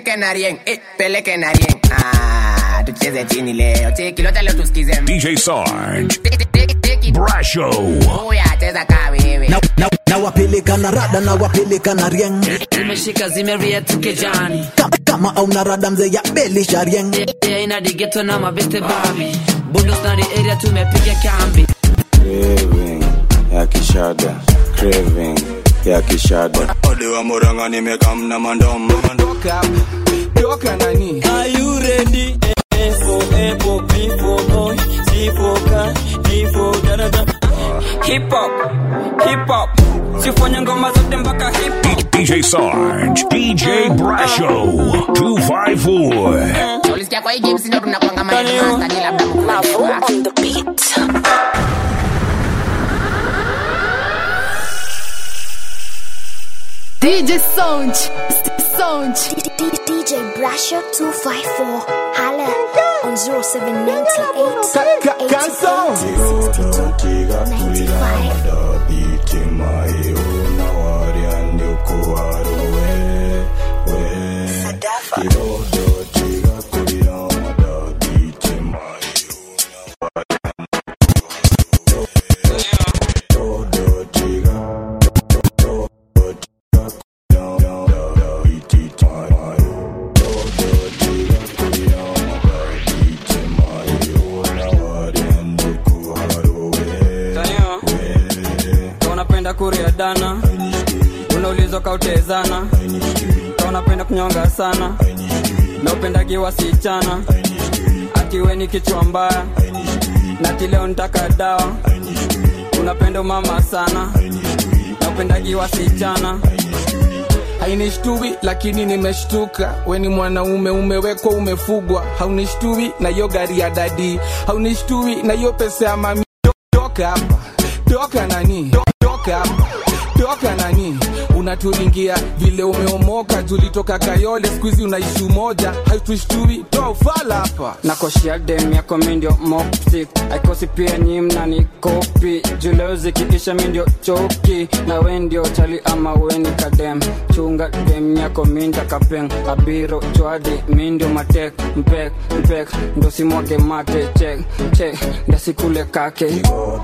peleke na rieng eh, peleke na rieng ah, tucheze chini leo cheki lota leo tusikize DJ Sarge. Brasho. Oya, cheza ka wewe na, na, na wapeleka na rada na wapeleka na rieng zimeshika zimeria tukejani Ka- kama au na rada mzee ya belisha rieng yeah, ina digeto na mabeste babi bundos na the area tumepiga kambi Craving ya kishada Craving ya kishada Ode wa Murang'a nimekam na mandomo Toka nani? Are you ready? A for apple, B for boy, C for car, D for dada. Hip hop, hip hop. Sifanye ngoma zote mpaka hip hop. DJ Sarge. DJ Brasho. 254. ulisikia kwa hii game sindo tunakwanga master ni labda mkubwa on the beat. DJ Sound. Sound. DJ Brasher 254. Holla on 0798 Tanyo, Ka unapenda kuria dana unaulizwa kautezana Ka unapenda kunyonga sana na upendagi wasichana atiwe ni kichwa mbaya nati leo nitaka dawa unapenda mama sana na upendagi wasichana hainishtui lakini nimeshtuka weni mwanaume umewekwa umefugwa haunishtui na hiyo gari ya dadi haunishtui na hiyo pesa ya mami toka hapa toka nani toka hapa toka nani unaturingia vile umeomoka tulitoka kayole skuizi unaishi umoja hautushtui toa ufala hapa nakoshia dem yako mindio moptik aikosi pia nyi mnani kopi juleo zikiisha mindio choki na we ndio chali ama weni kadem chunga dem yako minda kapeng abiro chwadi mindio matek mpek mpek ndo simwage mate chek chek ndasikule kake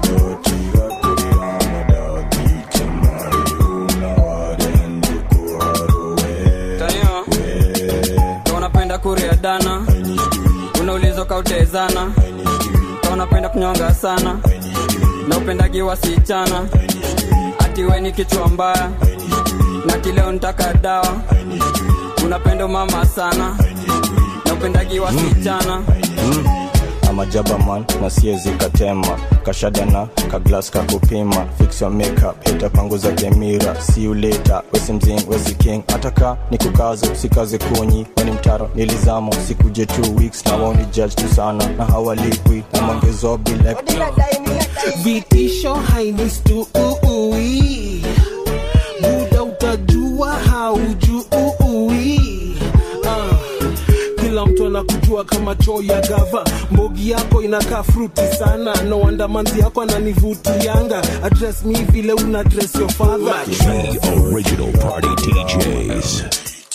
Tanyo, Ka unapenda kuria dana unaulizwa kautezana Ka unapenda kunyonga sana na upendagi wasichana ati we ni kichwa mbaya na kileo nitaka dawa unapenda mama sana na upendagi wasichana amajaba man na siezi katema kashadana kaglas kakupima fix your makeup heta panguza gemira see you later wesi mzing wesi king ataka ni kukazo sikaze kunyi weni mtaro nilizamo sikuje two weeks na woni judge tu sana na hawalipwi na mangezo bilek vitisho hainistui muda utajua haujui Ah, kila mtu anakujua kama choo ya gava mbogi yako inakaa fruti sana no wonder manzi yako ananivutianga address me vile una address your father The original party DJs.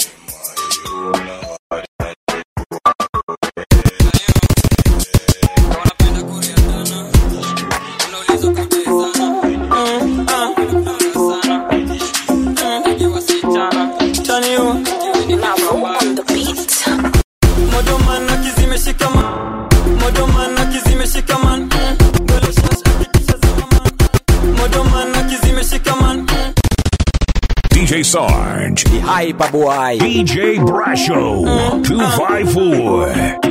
modoman akizimeshikaman modoman akizimeshikaman modoman akizimeshikaman DJ Sarge. The hyper boy. DJ Brasho. 254.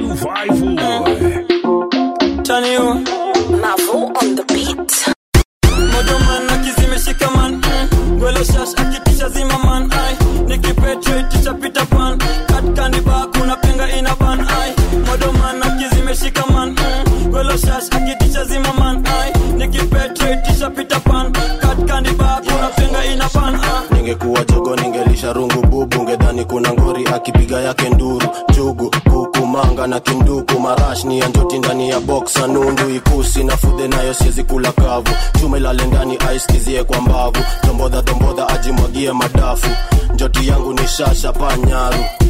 254. Chanio. Mavo on the beat. modoman akizimeshikaman gwelo shash akitisha zimaman ai nikipetreticha pita pan katkandiba kuna penga ina ban ai modoman akizimeshikaman gwelo shash akitisha zimaman ai nikipetreticha pita pan katkandiba kuna penga ina ban ai ningekuwa jogo ningelisha rungu bubu ngedhani kuna ngori akipiga yake nduru jugu kuku manga na kinduku marash ni ya njoti ndani ya boksa nundu ikusi na fudhe nayo siezi kula kavu chuma ilale ndani aiskizie kwa mbavu dombodha dombodha ajimwagie madafu njoti yangu ni shasha panyaru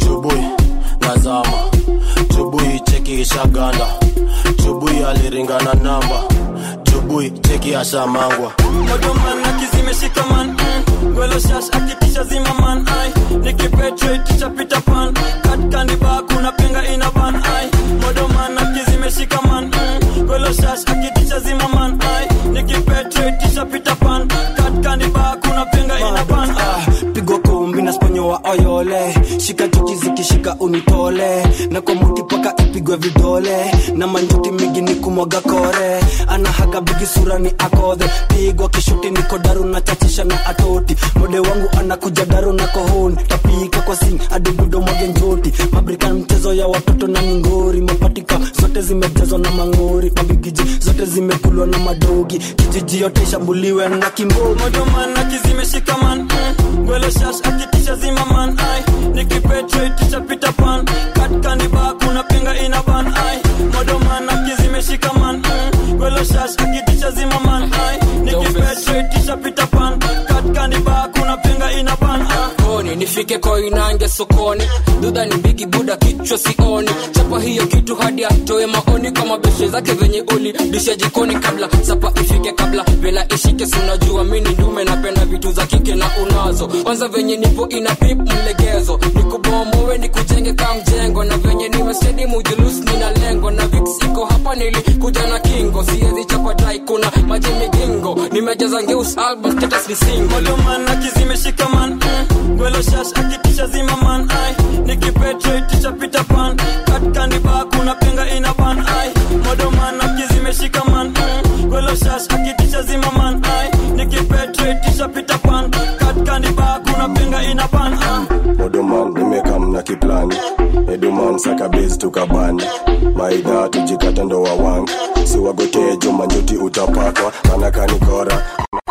chubui nazama chubui cheki ishaganda chubui aliringana namba chubui cheki ashamangwa modoman akizimeshika man mm. gwelo shash akitisha zima man ai nikipetreticha pita pan katkandiba kuna penga ina ban ai modoman akizimeshika man mm. gwelo shash akitisha zima man ai nikipetreticha pita pan katkandiba kuna penga ina ban ai pigwa kumbi na sponyo wa oyole shika chuki zikishika unitole na kwa muti paka ipigwe vidole na manjuti mingi ni kumwaga kore anahaga bigi sura ni akodhe pigwa kishuti niko daru na chachisha na atoti mode wangu anakuja daru na kohoni tapika kwa sing adibudo mwage njoti mabrikan mchezo ya watoto na mingori mapatika zote zimejazwa na mangori mabigiji zote zimekulwa na madogi kijiji yote ishambuliwe na kimbogi modoman akizimeshika man mm. gwelo shash akitisha zima man ai nikipetreticha pita pan katkandiba kuna penga ina ban ai modoman akizimeshika man mm. gwelo shash akitisha zima man ai nikipetreticha pita pan katkandiba kuna penga ina ban ai koni nifike koinange sokoni dudha ni mbigi buda kichwa sioni chapa hiyo kitu hadi atoe maoni kama beshe zake venye uli disha jikoni kabla sapa ifike kabla vela ishike sinajua mini ndume napenda vitu za kike na unazo kwanza venye nipo ina pip mlegezo nikubomowe nikujenge ka mjengo na venye nimestedi mujulus nina lengo na vix iko hapa nilikuja na kingo siezi chapa dai kuna maji migingo nimejaza ngeus album status ni single modoman akizimeshika man mm. gwelo shash akitisha zima man ai nikipetreticha pita pan katkandiba kuna penga ina ban ai modoman akizimeshika man mm. gwelo shash akitisha zima man ai nikipetreticha pita pan katkandiba kuna penga ina ban ai odoman nimekam na kiplani eduman sakabezi tukabani maidha tujikata ndo wawangi siwagotee jumanjuti utapakwa kanakanikora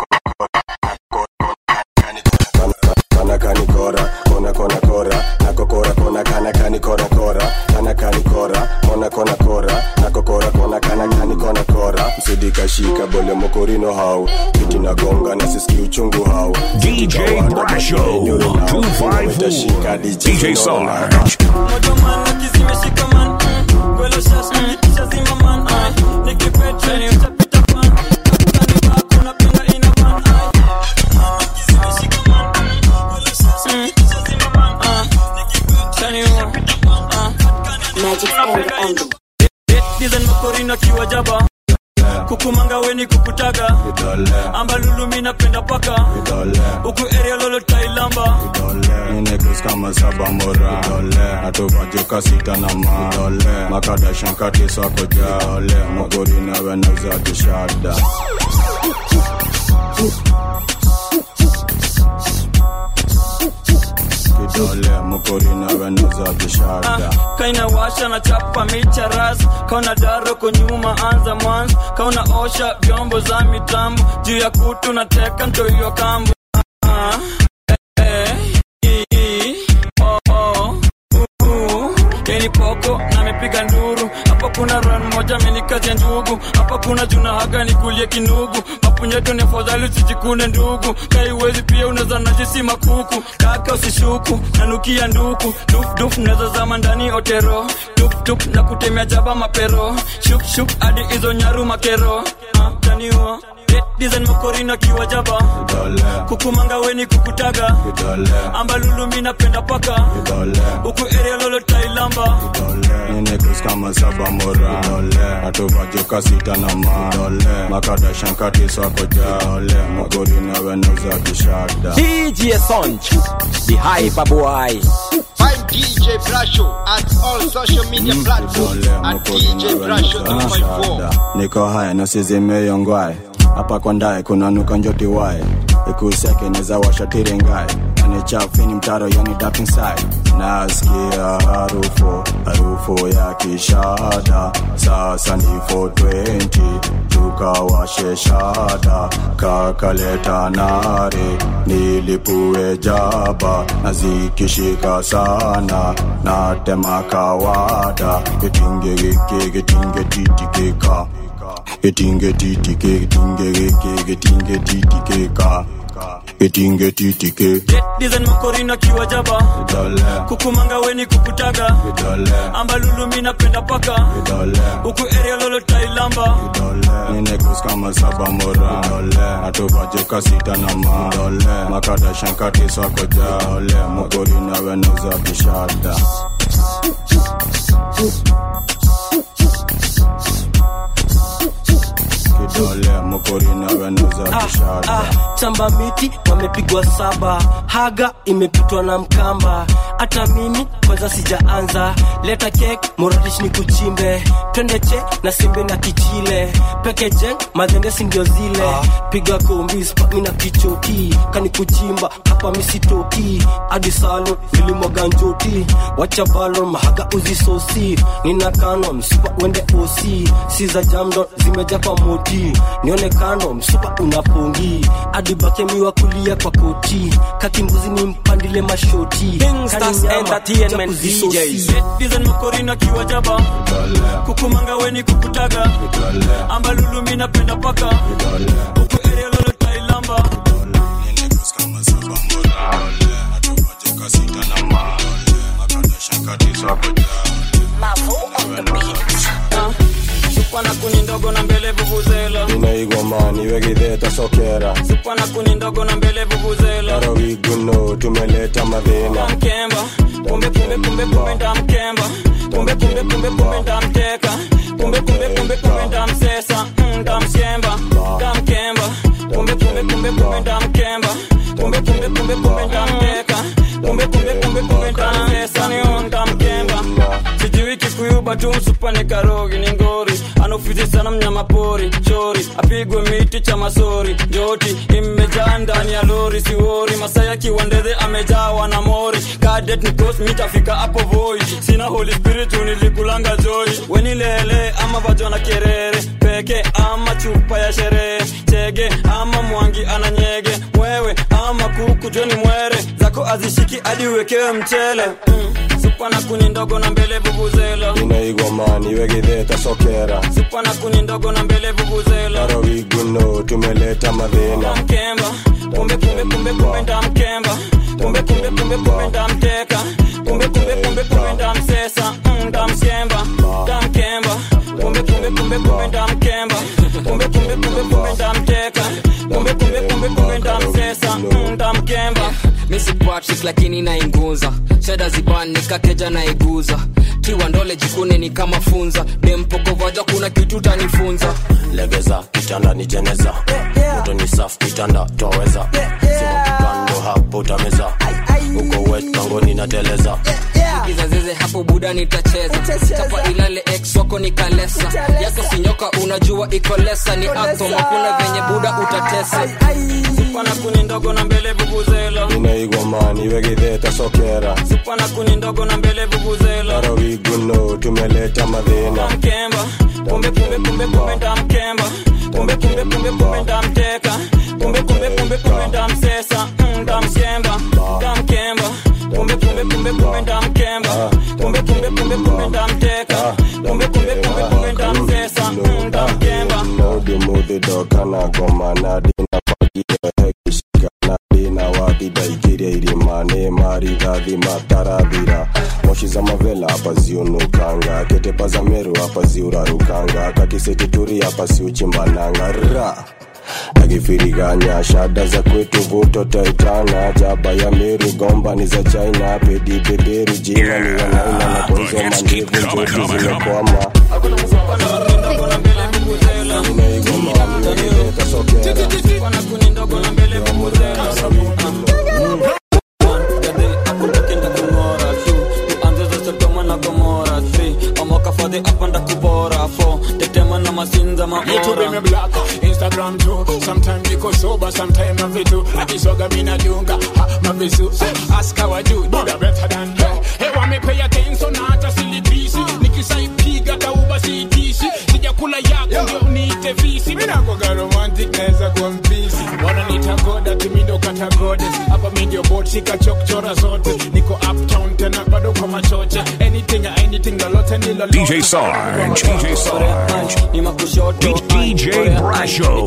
kanakanikora kona kona kora nakokora kona kanakani kora kora kanakani kora kona kona kora nakokora kona kanakani kona kora msidikashika bole mokorino hau kiti nagonga na siski uchungu hau DJ Brasho 254 DJ Sarge modoman akizimeshika man mm. gwelo shash akitisha zima man ai nikipetreticha pita pan katkandiba kuna penga ina ban ai Dizen makorina kiwa jaba kukumanga weni kukutaga ambalulumi napenda paka huku area lolo tailamba Ninekus kama saba mora atuvajuka sita na ma makadashankati swako ja mogori nawe nauza kishada kidole mokori nawe nauza kishada kaina washa na chapa micha ras kauna daro kunyuma anza mwanzo kauna osha vyombo za mitambo juu ya kutu na teka ntoiyo kambo Ah, eh, eh, eh, oh, oh, uh, uh. Yeni poko na amepiga nduru hapa kuna ran moja amenikazia ndugu hapa kuna juna haga nikulie kinugu mapunyeto ni afadhali usijikune ndugu kaiwezi pia unaweza najisi makuku kaka usishuku nanukia nduku duf duf naweza zama ndani otero tup tup na kutemea jaba mapero shuk shuk hadi hizo nyaru makero Ah, taniwa dizen makorina kiwa jaba kukumanga weni kukutaga ambalulumi napenda paka huku area lolo tailamba Ninekus kama saba mora atuvajuka sita na ma makadashankati swako ja mogori nawe nauza kishada DJ Sonj, the hyper boy. Find DJ Brasho at all social media platforms at DJ Brasho 254. niko haya nasizimeyongwae hapa kwa ndae kuna nuka njoti wae ikuseke neza washatirengae anichafini mtaro yani dark inside nasikia harufu harufu ya kishada sasa ni 420 tukawashe shada kakaleta nare nilipue jaba na zikishika sana natema kawada gitinge giki gitinge titikika gitinge titike gitinge giki gitinge titikika etingetitike design makorina kiwa jaba kukumanga weni kukutaga ambalulu mi napenda paka huku area lolo tailamba ninekus kama saba mora atobajeka sita na ma makadashankatiswakoja mugori nawe nauza kishada kidole mugori nawe nauza kishada ah, chamba miti wamepigwa saba haga imepitwa na mkamba hata mimi kwanza sijaanza leta kek moradish ni kuchimbe twende che na simbe na kichile peke jeng madhendesi ndio zile piga kombi spami na kichoti kani kuchimba hapa misitoki hadi salo nilimwaga njoti wacha balon mahaga uzisosi nina kano msupa wende osi si za jamdo zimeja kwa moti nione kando msupa unapongi hadi bakemiwa kulia kwa koti kakimbuzi ni mpandile mashoti Gangsters Entertainment DJs. design makorina kiwa jaba kukumanga weni kukutaga ambalulu mi napenda paka huku area lolo tailamba supana kuni ndogo na mbele vuvuzela inaigomani wegidheta sokera supana kuni ndogo na mbele vuvuzela tarawiguno tumeleta madhina mkemba kumbe kumbe kumbe kumbe ndamkemba kumbe kumbe kumbe kumbe ndamteka kumbe kumbe kumbe kumbe ndamsesa mm, ndamshemba ndamkemba kumbe kumbe kumbe kumbe ndamkemba kumbe kumbe kumbe kumbe ndamteka kumbe kumbe kumbe kumbe ndamsesa niyo ndamkemba sijui kikuyuba tu msupane karogi ni ngori anaofisi sana mnyama pori chori apigwe miti cha masori joti imejaa ndani ya lori siwori masaya kiwandedhe amejawa na mori kadet nikos mitafika hapo voi sina holy spirit nilikulanga joy wenilele ama vajona kerere peke ama chupa ya sherehe chege ama mwangi ananyege wewe ama kuku joni mwere zako azishiki hadi uwekewe mchele mm. supana kuni ndogo na mbele vuvuzela inaigomani wegidheta sokera supana kuni ndogo na mbele vuvuzela tarawiguno tumeleta madhina mkemba kumbe kumbe kumbe kumbe ndamkemba kumbe kumbe kumbe kumbe ndamteka kumbe kumbe kumbe kumbe ndamsesa mm, ndamshemba ndamkemba kumbe kumbe kumbe kumbe ndamkemba kumbe kumbe kumbe kumbe ndamteka kumbe kumbe kumbe kumbe ndamsesa mm, ndamkemba misi patrick lakini nainguza shada zibani kakeja naiguza kiwa ndole jikune ni kama funza dempokovaja kuna kitu tanifunza legeza kitanda ni jeneza moto ni safu kitanda twaweza sima kando hapo utameza uko wet kangoni na teleza izazeze hapo buda nitacheza kapa ilale ex wako ni kalesa yako sinyoka unajua iko lesa ni atom hakuna venye buda utatesa supana kuni ndogo na mbele vuvuzela inaigomani wegidheta sokera supana kuni ndogo na mbele vuvuzela tarawiguno tumeleta madhina mkemba kumbe kumbe kumbe kumbe ndamkemba kumbe kumbe kumbe kumbe ndamteka kumbe kumbe kumbe kumbe ndamsesa mm, ndamshemba ndamkemba kumbe kumbe kumbe kumbe ndamkemba kumbe kumbe kumbe kumbe ndamteka kumbe kumbe kumbe kumbe ndamsesa mm, ndamkemba nodimudhidokanagomana wadidaikiria irimane maridhathi matarathira moshi za mavela hapa ziunukanga ketepa za meru hapa ziurarukanga kakisetituri hapa siuchimbananga ra akifiriganya shada za kwetu vuto taitana jaba ya meru gomba ni za china pedi beberu jina ni wanaina na konzoma ndevu njoji zimekwama Little bit me black, Instagram too. Sometimes you go sober, sometimes I'm fit too. Akisoga mina dunga, ha, mavisu. Ask how I do, do the better than her. Hey, want me pay attention, hata silipisi. Nikisaipiga tauba siitisi. Sijakula yako ndio niite visi. Mina kwa romantic naweza kuwa mpisi. Wananiita goda, timi ndo kata goddess. Hapa mi ndio bot, shika chokchora zote. Niko uptown tena bado kwa machoche anything anything lolote ni lolote DJ Sarge, DJ Sarge, DJ Brasho,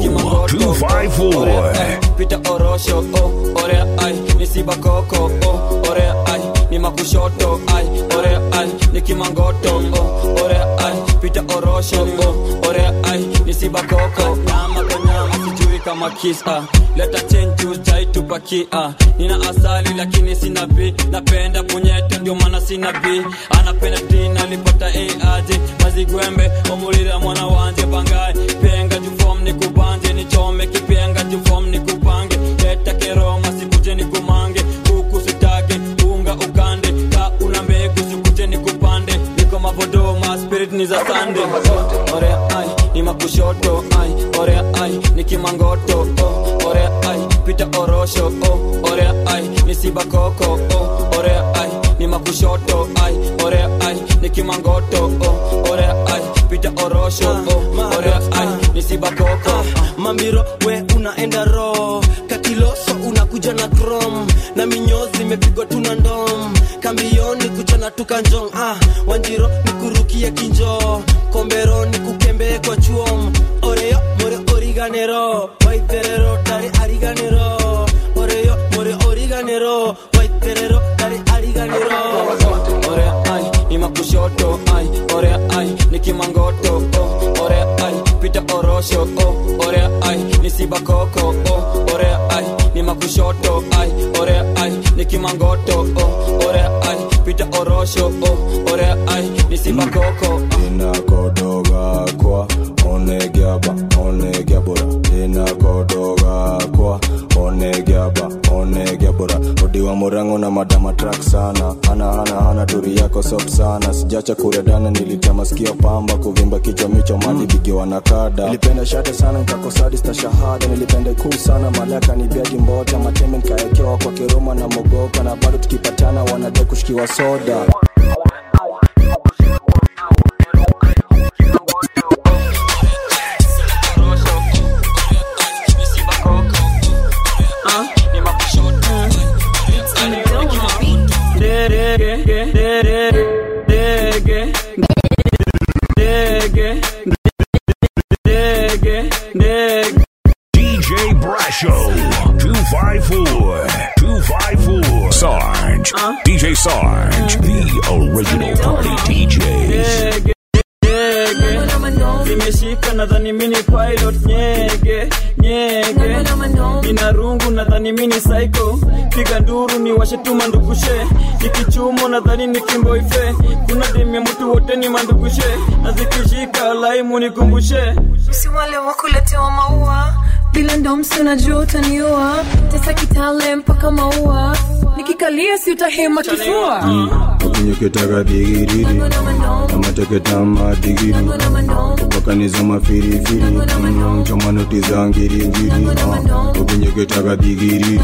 254. pita orosho oh, orea ai ni sibakoko oh, orea ai ni makushoto ai orea ai ni kimangoto oh, orea ai pita orosho oh, orea ai ni sibakoko nyama kwa nyama sijui kama kisa leta chenju jaitupakia nina asali lakini sina b napenda punyeto ndio maana sina b anapenda dina alipata aje mazigwembe omulira mwana wanje bangaye penga jufom ni kubanje nichome kipenga jufom ni kupange leta keroma sikuje ni kumange huku sitake unga ukande ka una mbegu sikuje ni kupande niko mavodoma spirit ni za sande oh, orea ai ni makushoto ai orea ai ni kimangoto oh, orea ai pita orosho oh, orea ai ni sibakoko oh, orea ai ni makushoto ai orea ai ni kimangoto oh, orea ai pita orosho oh, orea ai ni sibakoko mambiro we unaenda ro kakiloso unakuja na krom na minyozi imepigwa tuna ndom kambioni kuchana tukanjong ah, wanjiro nikurukie kinjo kombero nikukembee kwa chuom oreyo more origanero waiterero dare ariganero oreyo more origanero waiterero dare ariganero orea ai ni makushoto ai orea ai ni kimangoto oh, orea ai pita orosho oh, orea ai ni sibakoko oh, orea ai ni makushoto ai orea ai ni kimangoto oh, orea ai pita orosho oh, orea ai ni sibakoko inakodoga kwa onegiaba onegiabora inakodoga kwa onegiaba onegiabora odiwa murango na madama track sana ana ana ana turi yako soft sana sijacha kuredana nilitema sikio pamba kuvimba kichwa micho mali bigiwa na kada nilipenda shate sana nkakosadista shahada nilipenda ikuu sana malaka ni biaji mbota mateme nkaekewa kwa kiroma na mogoka na bado tukipatana wanadai kushikiwa soda DJ Brasho, 254, 254. Sarge, DJ Sarge, the original party DJs. nimeshika nadhani mini pilot nyege nyege nina rungu nadhani mini psycho piga nduru ni washe mandugushe ikichumo nadhani ni kimboife kuna demu ya mtu wote ni mandugushe na zikishika laimu nikumbushe si wale wakuletewa maua bila ndomsi unajua utaniua tesa kitale mpaka maua nikikalia si utahema kifua okinyoketaka bigiriri amateketama digiri upakaniza mafirifiri chomanoti za ngiringiri okinyoketaka bigiriri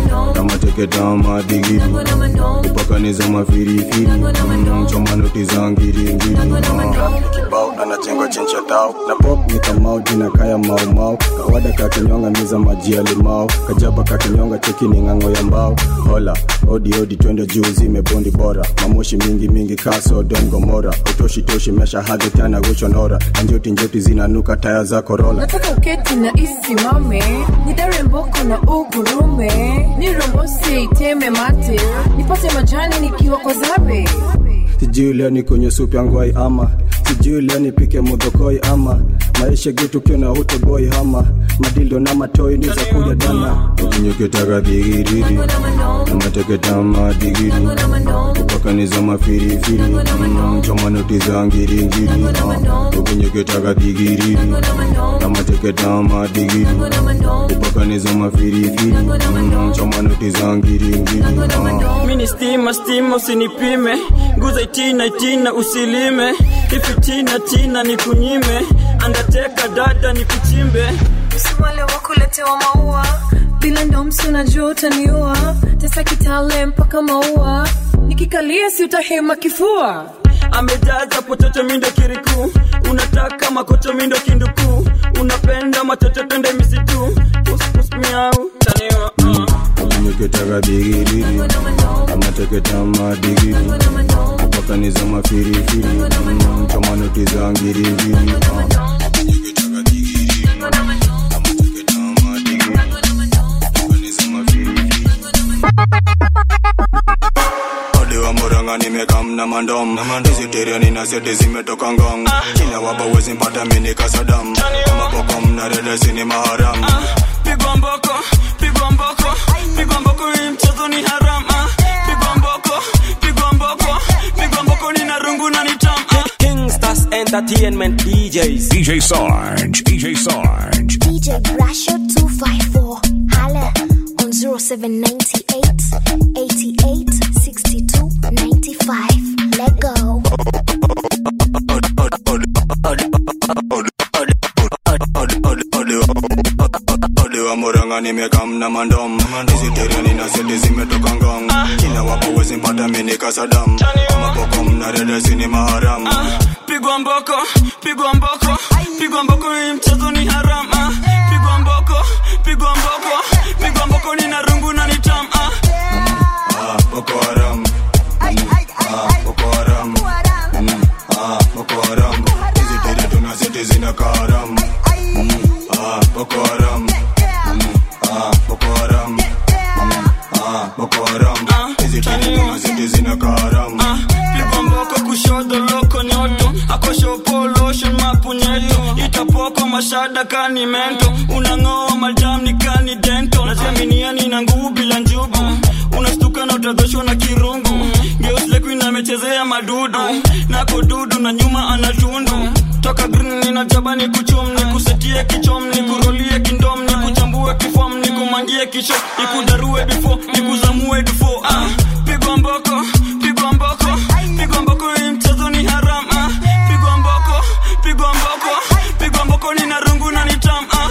amateketama digiri upakaniza mafirifiri chomanoti za ngiringiri kibao anachengwa chencha tao na pop ni kamau jina kaya maumau kawada kakinyonga miza maji ya limau kajaba kakinyonga cheki ni ng'ang'o ya mbao hola odi odi twende juu zimebondi bora mamoshi mingi mingi kaso don gomora utoshi toshi mesha hadhi tana gushonora na njoti njoti zinanuka taya za korola nataka uketi na isimame nidare mboko na ugurume nirombose iteme mate nipate majani nikiwa kwa zabe sijui leo ni kwenye supu ya ngwai ama sijui leo nipike mudhokoi ama maisha gitu kiona utoboi hama madildo na matoi ni za kuja dana ukinyoketaka dhigiriri na mateketama digiri upakaniza mafirifiri chomanoti za ngiringiri ukinyoketaka dhigiriri na mateketama digiri upakaniza mafirifiri chomanoti za ngiringiri mini stima stima usinipime nguza itina itina usilime ifitina tina nikunyime andateka dada nikuchimbe si wale wakuletewa maua bila ndomsi unajua utaniua tesa kitale mpaka maua nikikalia si utahema kifua amejaza pochocho mindo kiriku unataka makocho mindo kinduku unapenda machocho twende misitu puspus miau taniwa uh. nikitaka digidigi amateketama digidi pakaniza mafirifiri Mm, kama noti za ngirigiri Ah. Odiwa muranga nimekamna mandom Dizitiriani na seti zimetoka ngong Kila waba wezi mpata mini kasadam Kama poko mna redesi ni maharam pigwa mboko pigwa mboko pigwa mboko hii mchezo ni haram ah. pigwa mboko pigwa mboko pigwa mboko ni narungu na nitam ah. Kingstars Entertainment DJs. DJ Sarge, DJ Sarge. DJ Brasher 254. Holla on 0798 88 62 95. Let go. Odiwa muranga nimekamna mandom Dizitiriani na seti zimetoka ngong Kila waba wezi mpata mini kasadam Kama poko mna redesi ni maharam pigwa mboko pigwa mboko pigwa mboko hii mchezo ni haram ah. pigwa mboko pigwa mboko pigwa mboko ni narungu na nitam ah. Ah, Boko Haram Ah, Boko Haram Mm, ah, Boko Haram Dizitiri tuna seti zina karam Mm, ah, Boko Haram Mm, ah, Boko Haram Mm, ah, Boko Haram Dizitiri tuna seti zina karam pigwa mboko kushoto loko nyoto akoshopo lotion mapunyeto itapoko mashada kani mento unang'oa majam ni kani dento naziaminiani na nguvu bila njugu unastuka na utadhoshwa na kirungu geuslekuin amechezea madudu nako dudu na nyuma anatundu toka green ninajaba ni kuchum ni kusetie kichom ni kurolie kindom ni kuchambue kifom ni kumangie kisho ikudarue bifo ni kuzamue dufo ah, pigwa mboko pigwa mboko pigwa mboko hii mchezo ni haram ah, pigwa mboko pigwa mboko pigwa mboko ni narungu na nitam ah.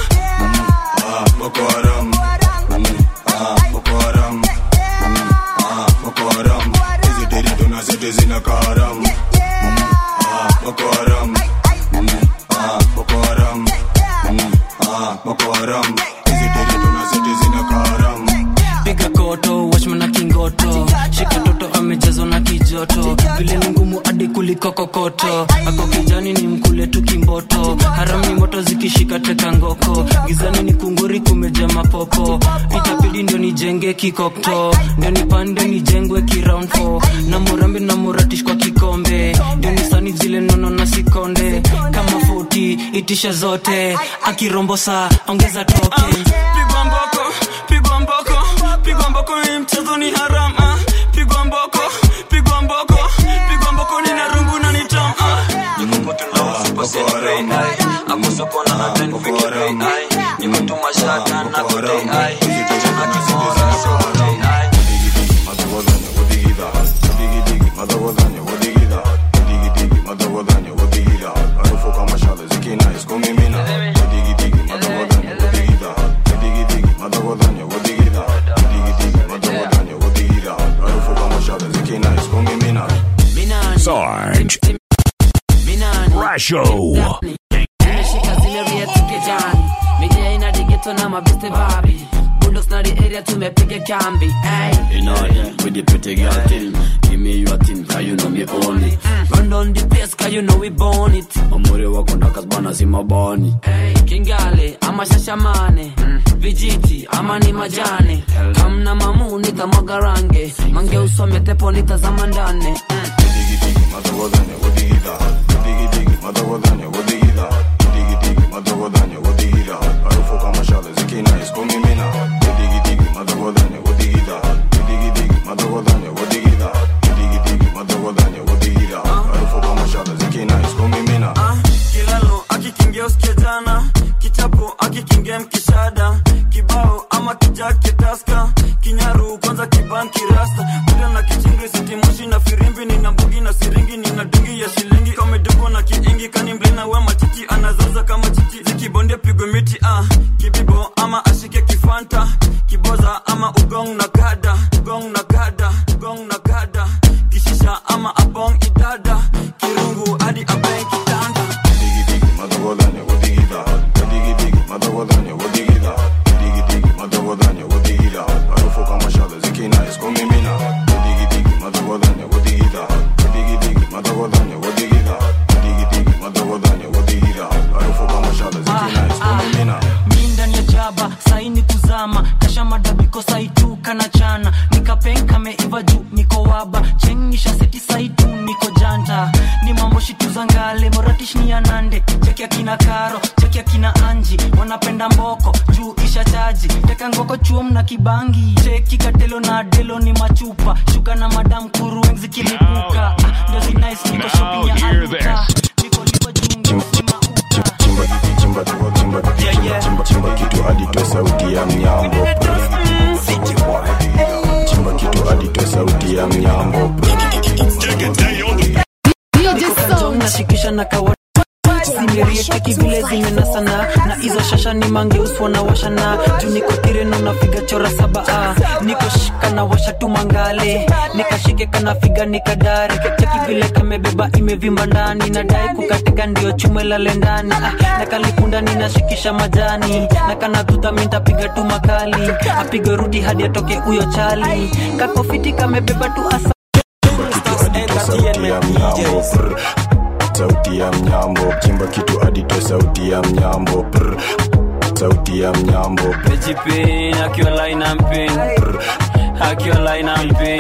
Ah, Boko Haram Mm, ah, Boko Haram Mm, ah, Boko Haram Dizitiri tuna seti zina karam Mm, ah, Boko Haram Mm, ah, Boko Haram Mm, ah, Boko Haram Dizitiri tuna seti zina karam piga koto watchman na kingoto shika toto amejazwa na kijoto vile ni ngumu hadi kuliko kokoto ako kijani ni mkule tu kimboto harami moto zikishika teka ngoko gizani ni kunguri kumeja mapopo itabidi ndio nijenge kikokto ndio nipande nijengwe kiround four. na murambi na muratish kwa kikombe ndio nisani zile nono na sikonde kama futi itisha zote akirombosa ongeza token pigwa mboko pigwa mboko pigwa mboko hii mchezo ni haram ah. pigwa mboko pigwa mboko pigwa mboko ni narungu na nitam ah. Sarge. Brasho. Nimeshika zile rietu kijani Mijia ina digeto na mabeste babi Bulldogs na the area tumepiga kambi hey. In order with the pretty girl thing. Give me your thing, cause you know me own it. Run down the place cause you know we born it Mamuri wako ndakazbana si mabani. hey. Kingale ama shashamane Vijiti ama ni majane Kamna mamu nitamwaga range Mange usome tepo nitazama ndane kilalo akikingia usikia jana kichapo akikingia mkishada kibao ama kijake taska kinyaru kwanza kibanki rasta kuda na kichingi sitimoshi na firimbi nina mbugi na siringi nina dungi ya shilingi kameduko na kiingi kani mblina we machichi anazaza kama chichi zikibondia pigwe miti ah. kibibo ama ashike kifanta kiboza ama ugong na kada ugong na kada ugong na kada kishisha ama abong idada kirungu hadi abeng kitanda Harufu kama kishni ya nande cheki akina karo cheki akina anji wanapenda mboko juu isha chaji teka ngoko chuom na kibangi cheki katelo na delo ni machupa shuka na madam kuru wenzi kilipuka Ah, ndio zinais niko shopping ya aluta chimba chimba chimba chimba kitu hadi toe sauti ya mnyambo chimba kitu hadi toe sauti ya mnyambo nashikisha na kawa zimerieteki vile zimenasana na hizo shasha ni mangeuswa na washana juu niko tireno nafiga chora saba ah. niko shika na washa tu mangale nikashike kanafiga nikadare cheki vile kamebeba imevimba ndani nadai kukateka ndio chume lale ndani ah. na kalipunda ninashikisha majani na kanadhuta mintapiga tu makali apige rudi hadi atoke huyo chali kakofiti kamebeba tu asa sauti ya mnyambo prr. sauti ya mnyambo chimba kitu hadi toe sauti ya mnyambo prr. sauti ya mnyambo Pejipin, akiwa line and pin. Akiwa line and pin.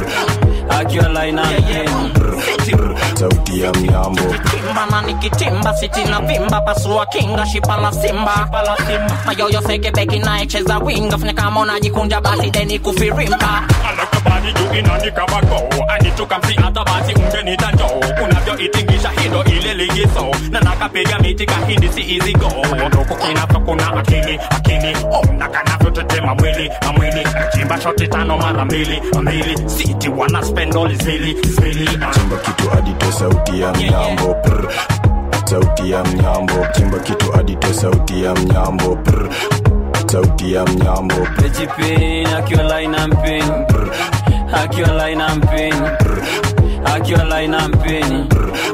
Akiwa line and pin. sauti ya mnyambo Kimba na nikitimba siti na vimba pasua kinga shipa la simba mayoyo seke beki naecheza winga fanya kama unajikunja basi deni kufirimba anakabani juu inanika bako anichukamsi hata basi ungenita njoo unavyoitingisha hindo ile ligizo na nakapiga miti kahindi si hizi go nduku kinavyo kuna akili akili ona kanavyotetema mwili na mwili chimba shoti tano mara mbili mbili siti wana spendoli zili zili chimba kitu hadi toe sauti ya mnyambo prr. sauti ya mnyambo chimba kitu hadi toe sauti ya mnyambo prr. sauti ya mnyambo Pejipin, akiwa line and pin. Akiwa line and pin. Akiwa line and pin.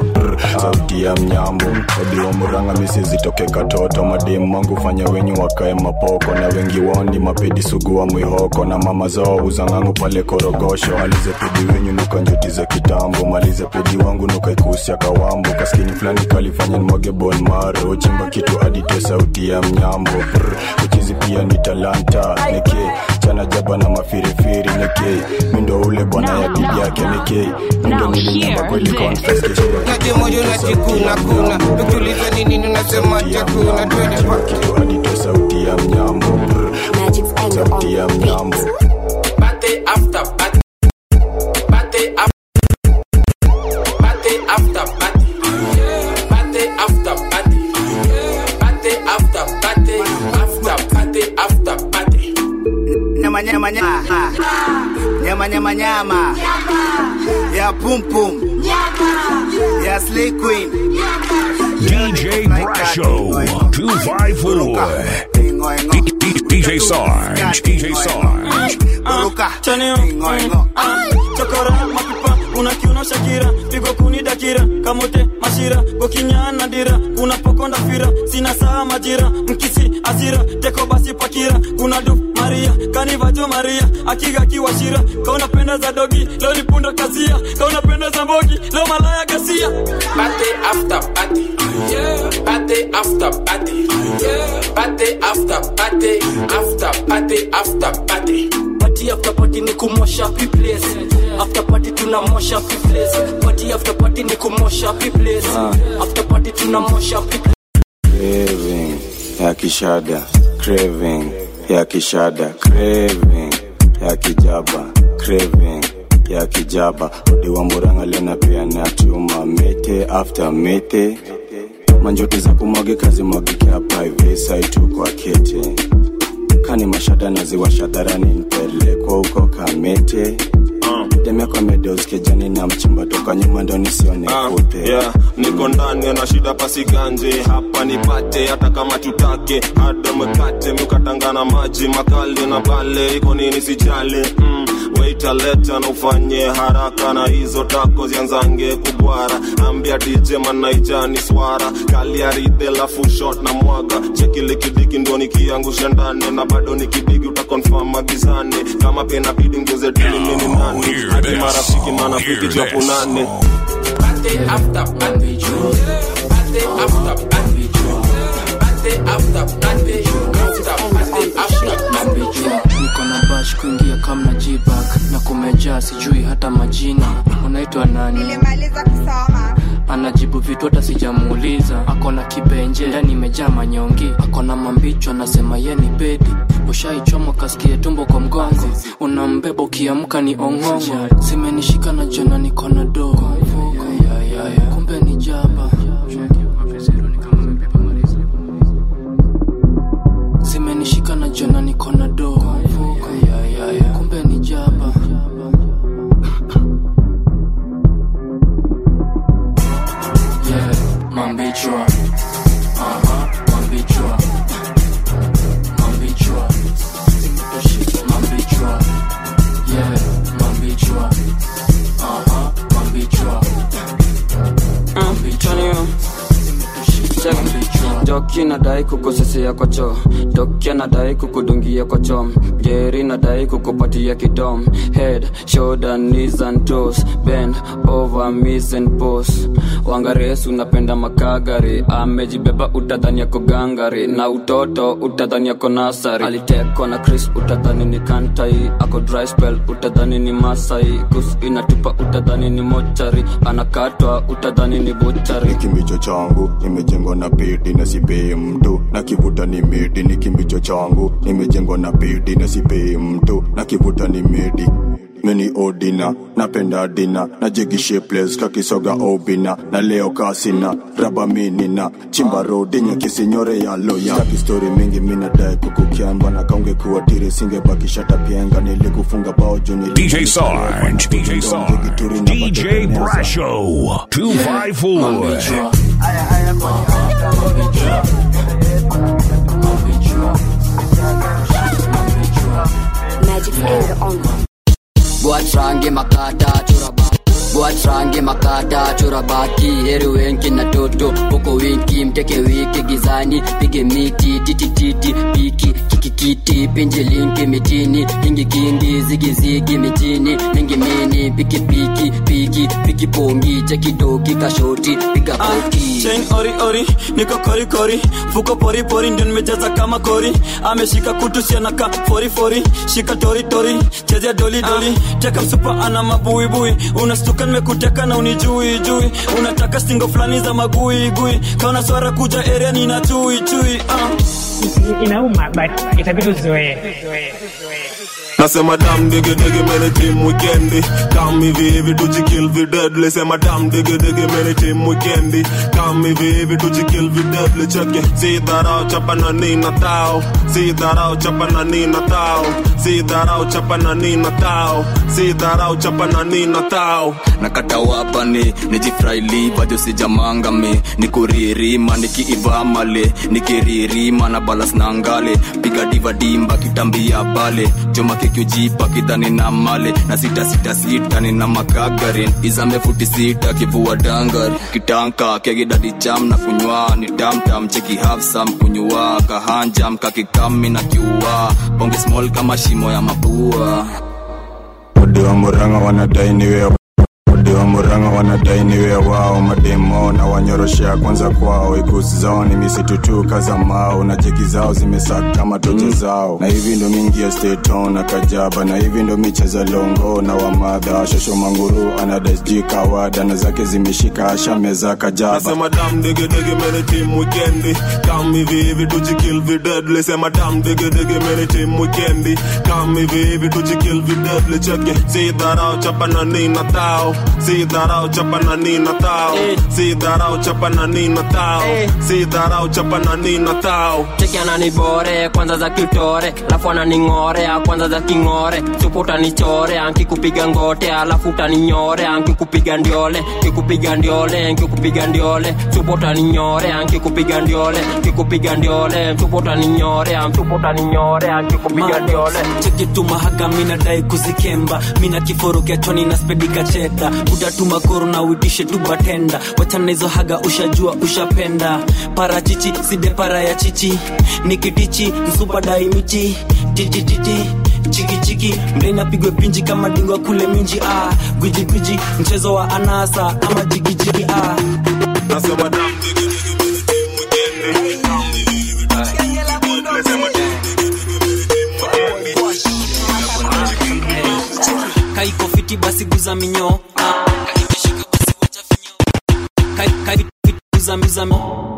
sauti ya mnyambo wadiwa muranga misi zitoke katoto mademu mangu fanya wenyu wakae mapoko na wengi wondi mapedi sugu wa mwihoko na mama zao uzangangu pale korogosho alize pedi wenyu nuka njuti za kitambo malize pedi wangu nuka ikusia kawambo kaskini fulani kalifanya nimwage bon maro chimba kitu hadi te sauti ya mnyambo Prr, uchizi pia ni talanta neke chana jaba na mafirifiri neke mindo ule bwana ya bibi yake neke mindo nilinyamba kweli confess kesho Naje moyo unajikuna kuna Ukiuliza ni nini unasema chakuna Twende kitu hadi toe sauti ya mnyambo Prr, sauti ya mnyambo Party after party. Party after Party after party. Party after party. Party after party. After party after party. nyama nyama nyama nyama nyama nyama ya pum pum ya slay queen DJ Brasho 254. D- D- DJ Sarge. DJ Sarge. chanio chokora mapipa kuna kiuno shakira pigo kuni dakira kamote mashira gokinyana dira kuna pokonda fira sina saa majira mkisi asira teko basi pakira kuna du maria kanivajo maria akiga kiwashira kauna penda za dogi leo ni punda kazia kauna penda za mbogi leo malaya gasia Party after party. Party after party. Party after party. After party after party. party after party ni kumosha place after party tunamosha place party after party ni kumosha place after party tunamosha place craving ya kishada craving ya kishada craving ya kijaba craving ya kijaba odiwa muranga lena pia na chuma mete after mete manjote za kumwage kazi mwagike hapa hivi saitu kwa kete kani mashada naziwasha dharani mpelekwa huko kamete demekwa medeoskejani na mchimba toka nyuma ndo nisione kute yeah, niko ndani na shida pasiganje hapa nipate hata kama tutake hada mkate mkatangana maji makali na pale iko nini sijali mm, waita leta na ufanye haraka na hizo tako zianzange kubwara ambia dj manaijani swara kaliaride lafu shot na mwaga chekilikidiki ndo nikiangusha ndani na bado nikidigi utakonfam magizani kama pena bidi ngeze dili mini nani hadi marafiki manafiki japunane Party after party. Party after party. Party after party. After party after party. niko na bash kuingia kamna jibak na kumejaa sijui hata majina unaitwa nani nilimaliza kusoma anajibu vitu hata sijamuuliza akona kibenje ndani imejaa manyongi akona mambicho anasema ye ni bedi ushaichomwa kasikie tumbo kwa mgongo unambeba ukiamka ni ong'ongo zimenishika na jana nikona do kumbe ni jaba zimenishika na jana nikona do kumbe ni jaba yeah, mambichwa Aha, mambichwa mambichwa mambichwa yeah, mambichwa Aha, mambichwa doki nadai kukosesea kwa choo doki anadai kukudungia kwa chom geri nadai kukupatia kidom head shoulder knees and toes bend over miss and pose wangaresu unapenda makagari amejibeba utadhani yako gangari na utoto utadhani yako nasari alitekwa na chris utadhani ni kantai ako dry spell utadhani ni masai kus inatupa utadhani ni mochari anakatwa utadhani ni buchari kimbicho changu nimejengwa na pedi na sipei mtu na kivuta ni medi ni kimbicho changu nimejengwa na pedi na sipei mtu na kivuta ni medi mini odina napenda dina na jegi shapeless kakisoga obina na leo kasina raba minina chimba rodi nyakisinyore ya loya taki story mingi minadai kukukemba na kaunge kuwa tiri singebakishata pienga nilikufunga bao juni DJ Sarge, DJ Sarge, DJ Brasho, 254. Magic finger on Buatrange makata churaba Buatrange makata churabaki Heri wenki na toto Poko winki mteke wiki gizani Pige miti titi titi Piki kiki kiti Pinje linki mitini Hingi kingi zigi zigi mitini Mingi mini piki piki Piki piki pongi Cheki doki kashoti Piga poti chain ori ori niko kori kori fuko pori pori ndio nimejaza kama kori ameshika kutu sianaka fori fori shika tori tori chezea doli doli teka msupa ana mabuibui unastuka nimekuteka na unijui jui unataka stingo fulani za magui gui kaona swara kuja area nina chui chui uh. inauma but itabidi uzoee nasema dam digi digi mene team weekendi kam hivi hivi tujikill videdli sema dam digi digi mene team weekendi kam hivi hivi tujikill videdli cheke si dharau chapa na nina tao si dharau chapa na nina tao si dharau chapa na nina tao si dharau chapa na nina tao nakata wapani nijifraili bado sijamangami nikuririma nikiivamale nikiririma na balas na ngale piga diva dimba kitambia bale choma kikiujipa kidhani na male na sita sita sita nina makagarin izame futi sita kivua dangari kitanka kegidadi jam na kunywa ni tamtam cheki hafsam kunywa kahanjam kakikami na kiua bonge small kama shimo ya mapua odi wa muranga wanadai niwe odi wa muranga wanadai niwe wao mademo na wanyoroshea kwanza kwao ikusi zao ni misitu tu kaza mao na jeki zao zimesaka kama toche zao na hivi ndo mingi ya steton na kajaba na hivi ndo micheza longo na wamadha shosho manguru anadasji kawada na zake zimeshika asha meza kajaba nasema dam digi digi mene team weekendi kam hivi hivi tujikill videdli sema dam digi digi mene team weekendi kam hivi hivi tujikill videdli cheke si dharau chapa na nina tao si dharau chapa na nina tao si dharau chapa na nina tao si dharau chapa na nina tao cheki ananibore kwanza za kitore alafu ananing'ore kwanza za king'ore supu utanichore ankikupiga ngote alafu utaninyore ankikupiga ndiole kikupiga ndiole nkikupiga ndiole supu utaninyore ankikupiga ndiole kikupiga ndiole supu utaninyore supu utaninyore ankikupiga ndiole chekitumahaka minadai kuzikemba mina kiforo kiachoni na spedika cheda utatuma koro na uitishe tu batenda wachana hizo haga ushajua ushapenda parachichi side para ya chichi nikitichi msupa daimichi titititi chikichiki mlena pigwe pinji kama dingwa kule minji ah. gwiji gwiji mchezo wa anasa ama jigijigi ah. nasema dam digi digi mene team weekendi kam hivi hivi tujikill videdli sema dam digi digi mene team weekendi kaiko fiti basi guza minyo ah. Kaikishika basi wacha finyo. Kai- guzamizami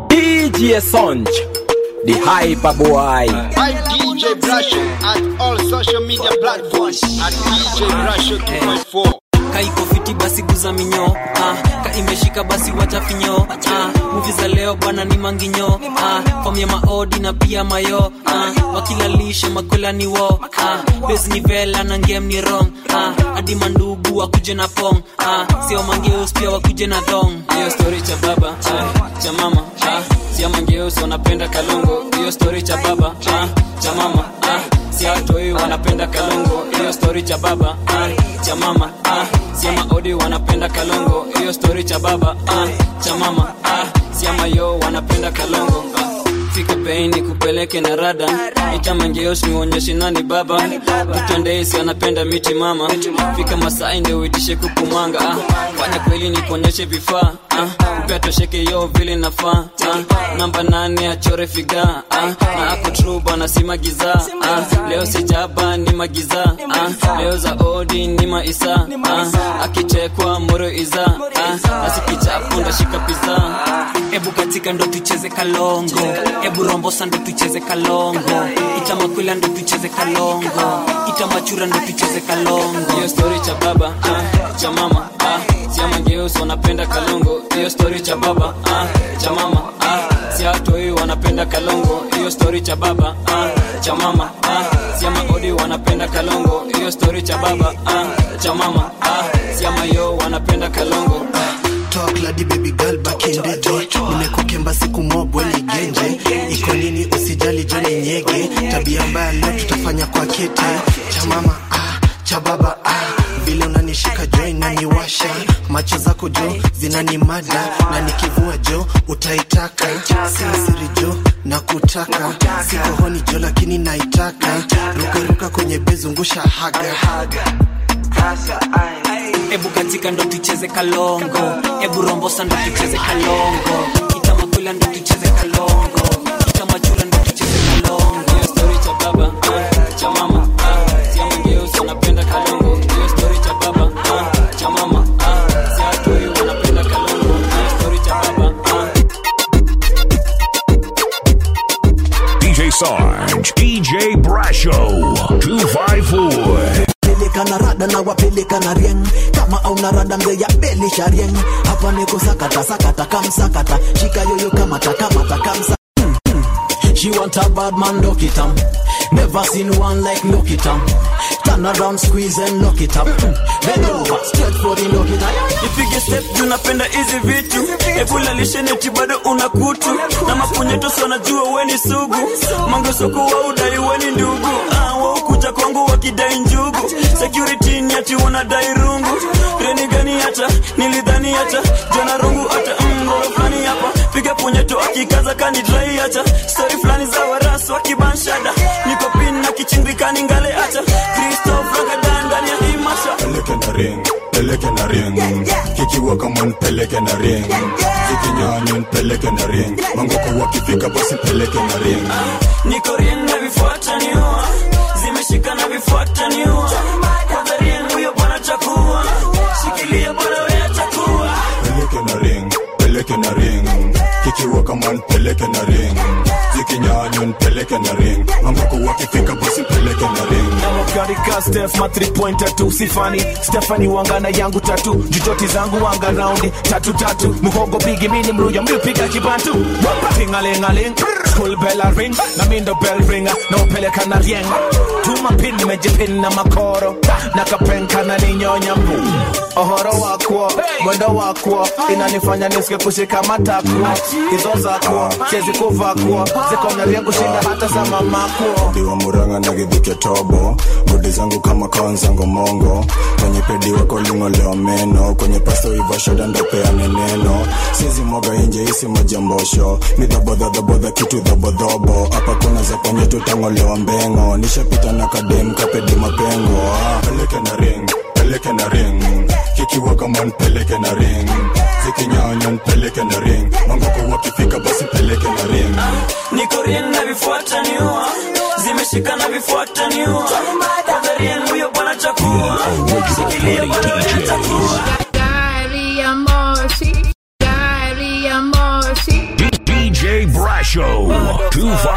DJ Sonj, the hyper boy. I'm DJ Brasho at all social media platforms at DJ Brasho 254. kaiko fiti basi guza minyo ah, ka imeshika basi wacha finyo ah, muvi za leo bwana ni manginyo ah, fom ya maodi na pia mayo ah, wakilalisha makwela ni wo ah, bes ni vela na ngem ni rong ah, hadi mandugu wakuje na pong ah, sio mangeus pia wakuje na thong hiyo story cha baba ah, cha mama ah, sia mangeus wanapenda kalongo hiyo story cha baba ah, cha mama ah, sia watoi wanapenda kalongo hiyo story cha baba ah, cha mama ah, sia maodi wanapenda kalongo hiyo story cha baba ah, cha mama ah, sia mayo wanapenda kalongo ah, fika bei ni kupeleke na rada itamangeos niuonyeshe nani baba mtondeisi anapenda miti mama fika masai ndio uitishe kukumanga ah. fanya kweli ni kuonyeshe vifaa ah. upea tosheke yo vile nafaa ah. namba nane achore figa ah. na ako tru bwana si magiza ah. leo sijaba ni magiza ah. leo za odi ni maisa ah. akichekwa moro iza ah. asikichapo ndashika piza ebu katika ndo tucheze kalongo ebu rombosa ndo tucheze kalongo itamakwila ndo tucheze kalongo itamachura ndo tucheze kalongo hiyo story cha baba ah, cha mama ah, sia mangeus wanapenda kalongo hiyo story cha baba ah, cha mama ah, sia watoi wanapenda kalongo hiyo story cha baba ah, cha mama ah, sia maodi wanapenda kalongo hiyo story cha baba ah, cha mama ah, sia mayo wanapenda kalongo talk ladi baby girl back in the day nimekukemba siku mobwe ni genje iko nini usijali joni nyege tabia mbaya leo tutafanya kwa kete cha mama ah, cha baba ah vile unanishika jo inaniwasha macho zako jo zinanimada na nikivua jo utaitaka siasiri jo na kutaka sikohoni jo lakini naitaka rukaruka kwenye bezungusha haga, haga. ebu katika ndo tucheze kalongo ebu rombosa ndo tucheze kalongo itamakwila ndo tucheze kalongo itamachura ndo tucheze kalongo hiyo story cha baba ah, cha mama ah, sia mangeus wanapenda kalongo hiyo story cha baba ah, cha mama ah, sia watoi wanapenda kalongo hiyo story cha baba ah. DJ Sarge, DJ Brasho, 254. peleka na rada na wapeleka na rieng kama auna rada mzeya belisha rieng hapa niko sakata sakata kamsakata shika yoyo kamata kamata kamsa She want a bad man, lock it up. Never seen one like lock it up. Turn around, squeeze and lock it up. Bend over, straight for the lock it up. ipige step juu napenda hizi vitu ebulalishe neti bado una kutu na mapunyeto wanajua weni sugu mangosoko wa udai weni ndugu ah, waukuja kwangu wakidai njugu security ni ati wanadai rungu reni gani hata nilidhani hata jana rungu hata mgoro fulani hapa piga punyeto akikaza kanidrai hata stori fulani za waras wakibanshada niko pin na kichingikani ngale hata kristof ragadan ndani ya hii masha peleke na ring peleke na ring kikiwa kama nipeleke na ring zikinyanya nipeleke na ring mangoko wakifika basi peleke na ring niko rien na vifuata niua zimeshika na vifuata niua kwanza rien huyo bwana chakua shikilia bwana wewe chakua peleke na ring peleke na ring kikiwa kama nipeleke na ring zikinyanya nipeleke na ring mangoko wakifika basi peleke na ring Karika Steph ma 3 pointer tu sifani Stephanie wangana yangu tatu jujoti zangu wanga raundi tatu tatu muhogo bigi mini mruya mlipiga kibantu tingalingaling school bell a ring na mindo bell ringa na upeleka na rieng tuma pin nimejipin na makoro na kapenka na ninyonya mbu ohoro wakwo mwendo wakwo inanifanya nisike kushika matakwo hizo zakwo siezi kuvakwo zikonaria kushinda hata za mamakwo diwa muranga na githike tobo godi zangu kama kaonzango mongo kwenye pedi wako ling'olewa meno kwenye pasto iva shoda ndopeane neno sizi mwaga inje isi majambosho ni dhabodhadhabodha kitu dhabodhobo hapa kuna za kwenye tutang'olewa mbengo nishapita na kadem kapedi mapengo ah, peleke na ring peleke na ring kikiwa kama nipeleke na ring zikinyanya nipeleke na ring mangoko wakifika basi peleke na ring niko rien na vifuata niua zimeshika na vifuata niua kwanza rien huyo bwana chakua shikilia bwana wewe chakua Gari ya moshi, gari ya moshi,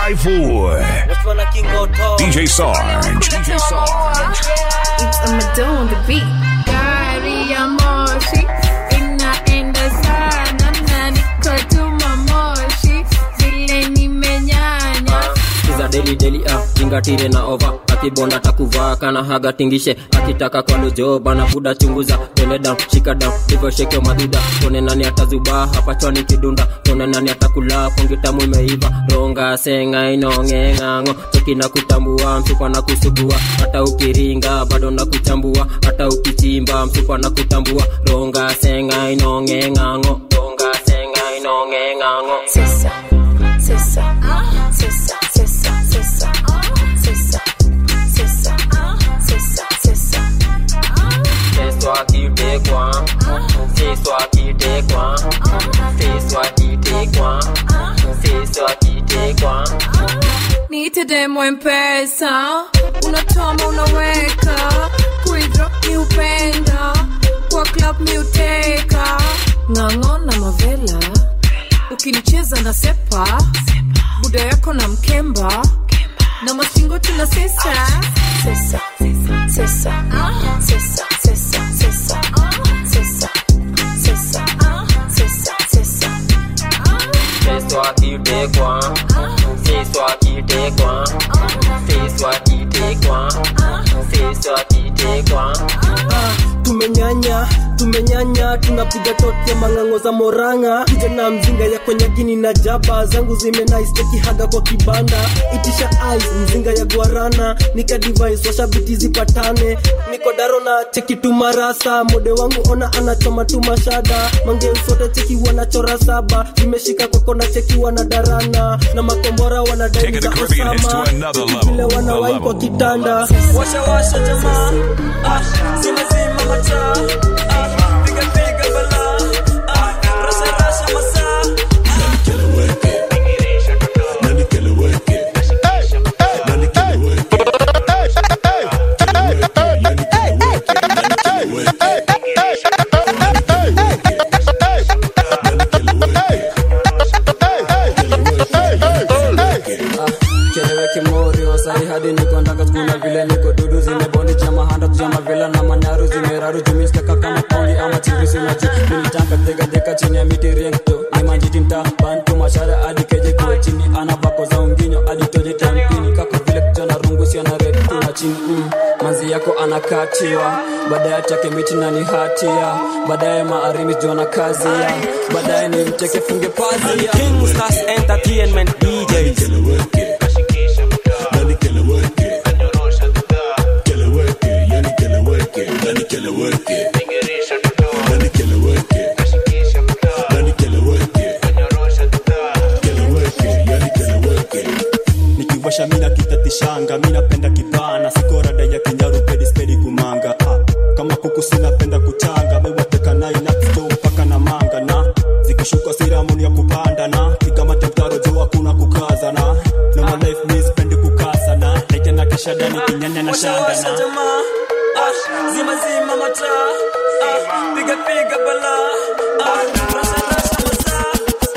254. DJ Sarge. DJ Sarge. It's a Madonna on the beat. Gari ya moshi inaenda sana na niko tuma moshi vile nimenyanya kiza deli deli ah zingatire na ova akibonda takuvaa kana haga tingishe akitaka kwa lojo bana buda chunguza tende down shika down hivyo shekeo madhuda tone nani atazubaa hapa chwani kidunda tone nani atakula pongitamu imeiva ronga senga inongeng'ang'o choki na kutambua msupa na kusugua hata ukiringa bado na kuchambua hata ukichimba msupa na kutambua ronga senga inongeng'ang'o ronga senga inongeng'ang'o Sisa, sisa, sisa, sisa, sisa, sisa, sisa, sisa, sisa. C'est toi qui t'es quoi C'est toi qui t'es quoi C'est toi qui t'es quoi C'est toi qui t'es quoi niite demo mpesa unatoma unaweka kuidrop ni upenda kwa club mi uteka ng'ang'o na mavela ukinicheza na sepa buda yako na mkemba na mastingo tuna sesa sesa sesa sesa sesa sesa sesa sesa sesa sesa C'est toi qui t'es quoi C'est toi qui t'es quoi C'est toi qui t'es quoi C'est toi qui t'es quoi tumenyanya tumenyanya tunapiga tote mang'ang'o za moranga kijana mzinga ya kwenye gini na jaba zangu zimenaisteki haga kwa kibanda itisha ice mzinga ya guarana nika device washabiti zipatane niko daro na cheki tumarasa mode wangu ona anachoma tumashada mangeusote cheki wanachora saba zimeshika kwako na cheki wanadarana na makombora wanadai Taking the za Caribbean hits to osama another vile level. wanawai The kwa level. kitanda washa washa jamaa ah, zima zima mataa ah, piga piga bala ah, rasha rasha masaa keleweke mori wasai hadi niko ndanga kuna vile niko dudu zimebondi chama handa tujama vila na manyaru zimeraru jumiskaka kama pondi ama chirisi nachu minitaka deka deka chini ya miti renkto ni manjiti mta bantu mashara hadi keje kuwe chini ana bako za unginyo hadi toje tampini kako vile kijana rungu si ana red na chini mm. manzi yako anakatiwa baadaye chake miti na ni hatia baadaye maarimi jona kazi ya baadaye ni mcheke funge pazia Kingstars Entertainment DJs nikiwasha mina kitatishanga mi napenda kipana sikorada ya kinyaru pedi spedi kumanga ah, kama kuku sinapenda kuchanga mewateka nai naksto mpaka na manga na zikishuka siramuni ya kupanda na kikamata mtaro juu hakuna kukaza na na my life mi spendi kukasa na naitena kishadani kinyanya na washa shanda washa na jamaa ah, zima zima mataa ah, piga piga bala ah, rasha rasha masaa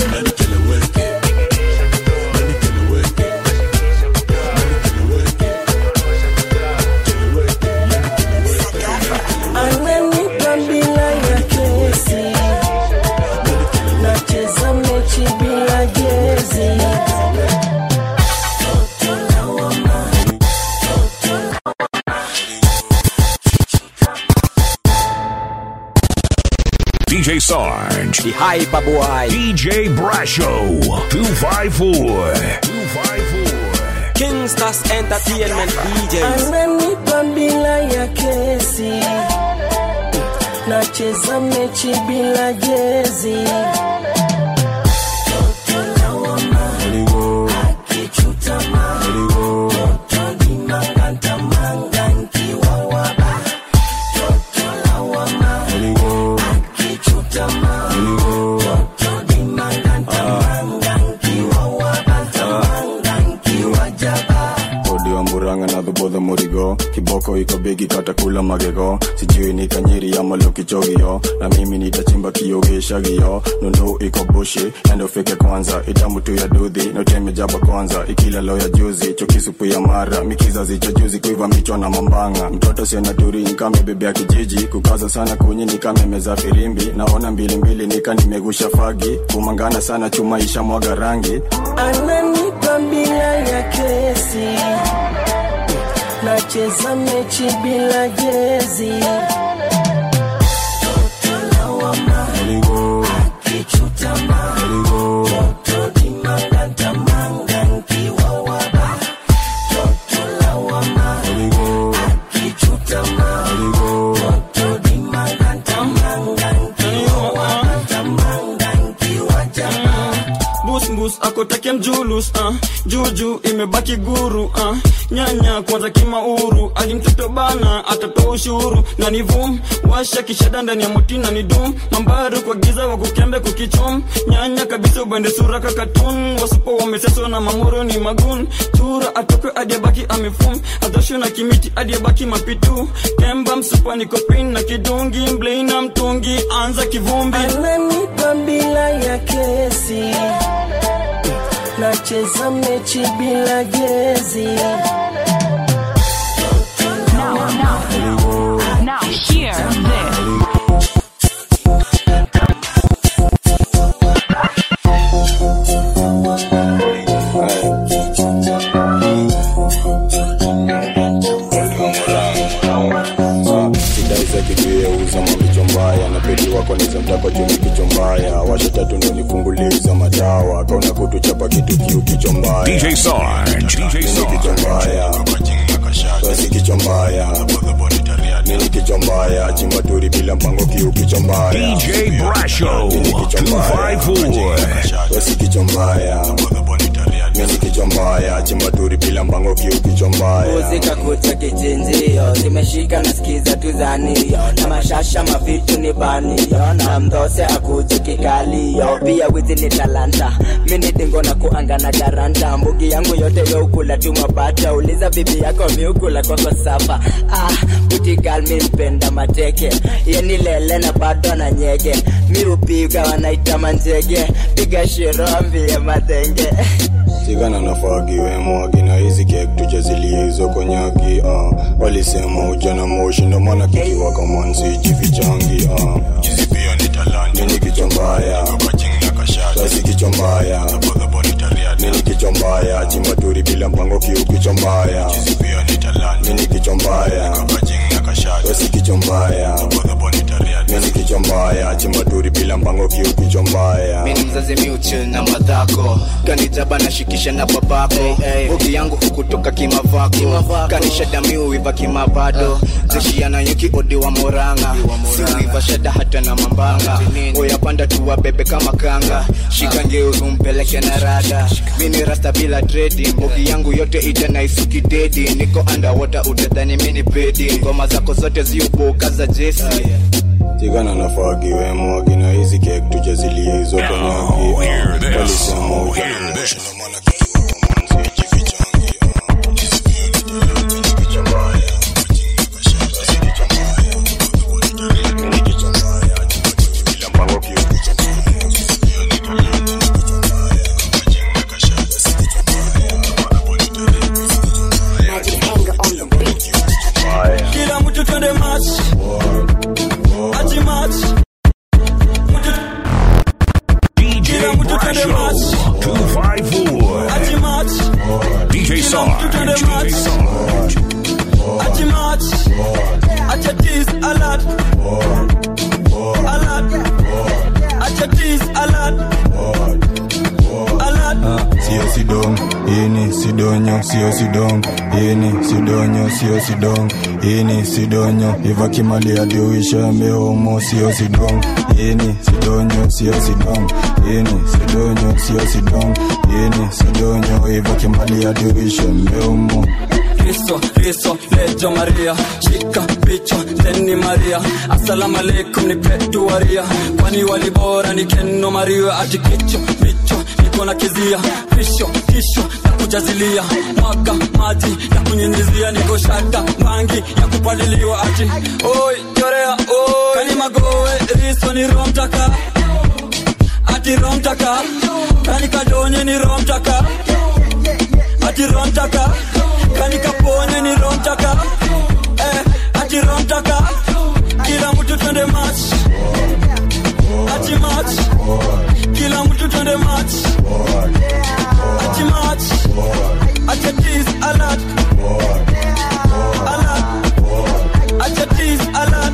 ananipa bila ya kesi nacheza mechi bila jezi DJ Sarge. The Hyper Boy. DJ Brasho. 254. 254. Kingstars Entertainment DJs. ananipa bila ya kesi nacheza mechi bila jezi odi wa muranga na dhubodho murigo kiboko iko bigi kata watakula magego sijui ni kanyiri ama lokichogio na mimi nitachimba kiogeshagio nundu iko bushi endofike kwanza itamu tu ya dudhi notemejaba kwanza ikila lo ya juzi chokisupu ya mara mikizazi cha juzi kuiva michwa na mambanga mtoto siena turi nkame bebe ya kijiji kukaza sana kunyi nikamemeza firimbi naona mbilimbili nika nimegusha fagi kumangana sana chuma isha mwaga rangi ananipa bila ya kesi nacheza mechi bila jezi busbus akotake mjulus uh. juju imebaki guru uh. nyanya kwanza kimauru alimtoto bana atatoa ushuru na ni vum washa kishada ndani ya moti na ni dum mambaru kwa giza wa kukembe kukichum nyanya kabisa ubende sura kakatun wasupo wameseswa na mamoro ni magun chura atoke adiabaki amefum adhosho na kimiti adiabaki mapitu kemba msupa ni kopin na kidungi mblei mtungi anza kivumbi ananipa bila ya kesi nacheza mechi bila jezi Now hear this. sidaiza kikiyeuza mavicho mbaya na pedi wako niza mtako juu kicho mbaya washa tatu ndo nifunguliza madawa kauna kutuchapa kitu kiu kicho mbaya DJ Sarge, DJ Nini kicho mbaya basi kicho mbaya nini kicho mbaya chimbaturi bila mpango kiu kicho mbaya DJ Brasho, Nini kicho mbaya 254. basi kicho mbaya nini kicho mbaya chimbaturi bila mpango kiu kicho mbaya muzika kucha kichinjio zimeshika nasikiza tuzanio na mashasha mavitu ni banio na mdhose akuji kikalio pia wizi ni talanta mini dingo na kuanga na garanta mbugi yangu yote youkula tu mapata uliza bibi yako miukula kwako sapa ah, butigal mi mpenda mateke yeni lele na bado na nyege mi upiga wanaita manjege piga shiro ambie matenge sigana nafagiwemo akina hizi kek tujazilie hizo konyaki uh. walisema ujana moshi ndo maana kikiwa kamansi jifichangi uh. nini kichwa mbaya basi kichwa mbaya nini kichwa mbaya chimbaturi bila mpango kiu kichwa mbaya nini kichwa mbaya basi kichwa mbaya nini kichwa mbaya chimbaturi bila mpango kiu kichwa mbaya mini mzazi miuchil na madhako kanijaba nashikisha na babako bogi yangu hukutoka kimavako kanisha damiuiva kimavado zeshiana yuki odi wa moranga siuiva shada hata na mambanga oyapanda tuwa bebe kama kanga shika ngeuzu mpeleke na rada mini rasta bila dredi bogi yangu yote ita na isuki dedi niko underwater utadhani mini pedi ngoma zako zote ziuboka za jesi tigana nafagiwemo akina hizi kek tujazilie hizo konyaki walisema ujana moshi ndo maana kikiwa kamansi jifichangi kila mtu twende match ati match kila mtu twende match 254. ati match DJ kila mtu Sarge, twende DJ match Sarge. ati match ati tease alert alert ati tease alert alert sio sidong ini sidonyo sio sidong ini sidonyo sio sidong ini sidonyo iva kimali adiuisha meomo sio sidong ini sidonyo sio sidong ini sidonyo sio sidong ini sidonyo iva kimali adiuisha meomo Kristo, Kristo, lejo Maria, shika picha teni Maria, assalamu alaikum ni petu waria, kwani walibora ni keno Maria, ati kicho picho niko niko na kizia pisho kisho ya kujazilia mwaga maji ya kunyinyizia niko shata mangi ya kupaliliwa ati oi chorea oi kani magowe riso ni romtaka ati romtaka kani kadonye ni romtaka ati romtaka kani kaponye ni romtaka eh, ati romtaka kila mtu twende match ati match kila mtu twende match ati match ati tease alert alert ati tease alert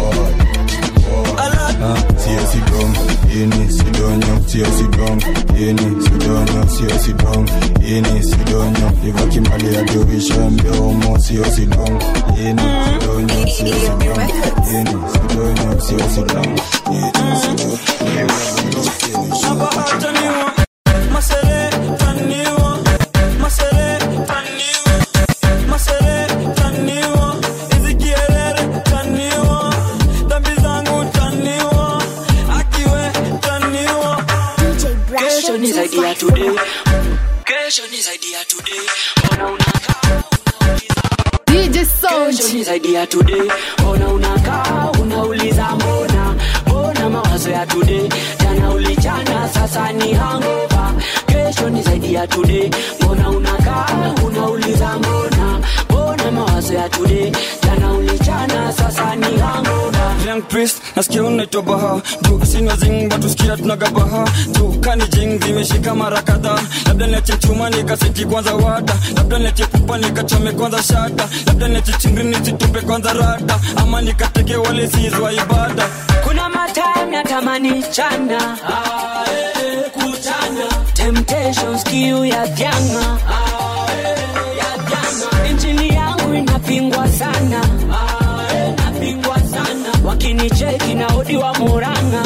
alert sio sidong ini sidonyo sio sidong ini sidonyo sio sidong ini sidonyo ivaki mali ya dirisha mdomo sio sidong ini sidonyo sio sidong ini sidonyo sio sidong ini Taniwa, masere, taniwa, masere, taniwa, masere, taniwa, hizi kierere, taniwa, dhambi zangu, taniwa, akiwe, taniwa. Kesho ni zaidi ya today. Kesho ni zaidi ya today. Mbona unakaa DJ Sound. Kesho ni zaidi ya today. Mbona unakaa unauliza mbona mbona mawazo ya today jana ulichana sasa ni hangover. Kesho ni zaidi ya today. Mbona unakaa unauliza mbona mbona mawazo ya today jana ulichana sasa ni hangover. Young priest, nasikia unaitwa baha juu sinywa zing watu sikia tunagabaha juu kani jing zimeshika mara kadhaa labda niache chuma nikaseti kwanza wada labda niache pupa nikachome kwanza shata labda niache chingri nisitupe kwanza rada ama nikateke wale sizwa ibada kuna matime natamani chana kuchana temptations kiu ya janga injili yangu inapingwa sana inapingwa sana wakinicheki na odi wa muranga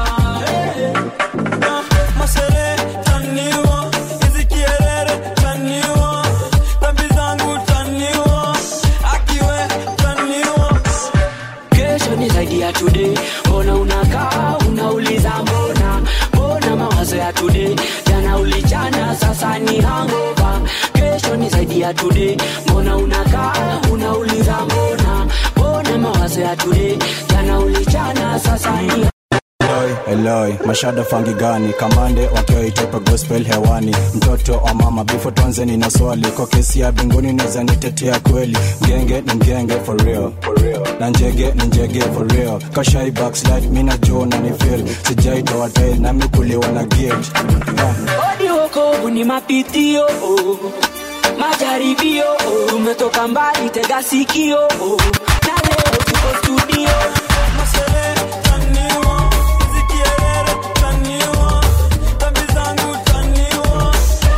masere taniwa hizi kierere taniwa dhambi zangu taniwa akiwe taniwa kesho ni zaidi ya today mbona unakaa unauliza mbona mbona mawazo ya today jana ulichana sasa ni hangover kesho ni zaidi ya today mbona unakaa unauliza mbona mbona mawazo ya today jana ulichana sasa ni Eloi, mashada fangi gani kamande wakiwa itepe gospel hewani mtoto wa mama bifo tuanze nina swali kwa kesi ya binguni naweza nitetea kweli mgenge ni mgenge for real na njege ni njege for real kashai backslide mi najua na ni feel sijaitoa tail nami kuliwa na guilt Ah. odi wokovu ni mapitio oh. majaribio oh. tumetoka mbali tega sikio oh. na leo tuko studio masere taniwa hizi kierere taniwa dhambi zangu taniwa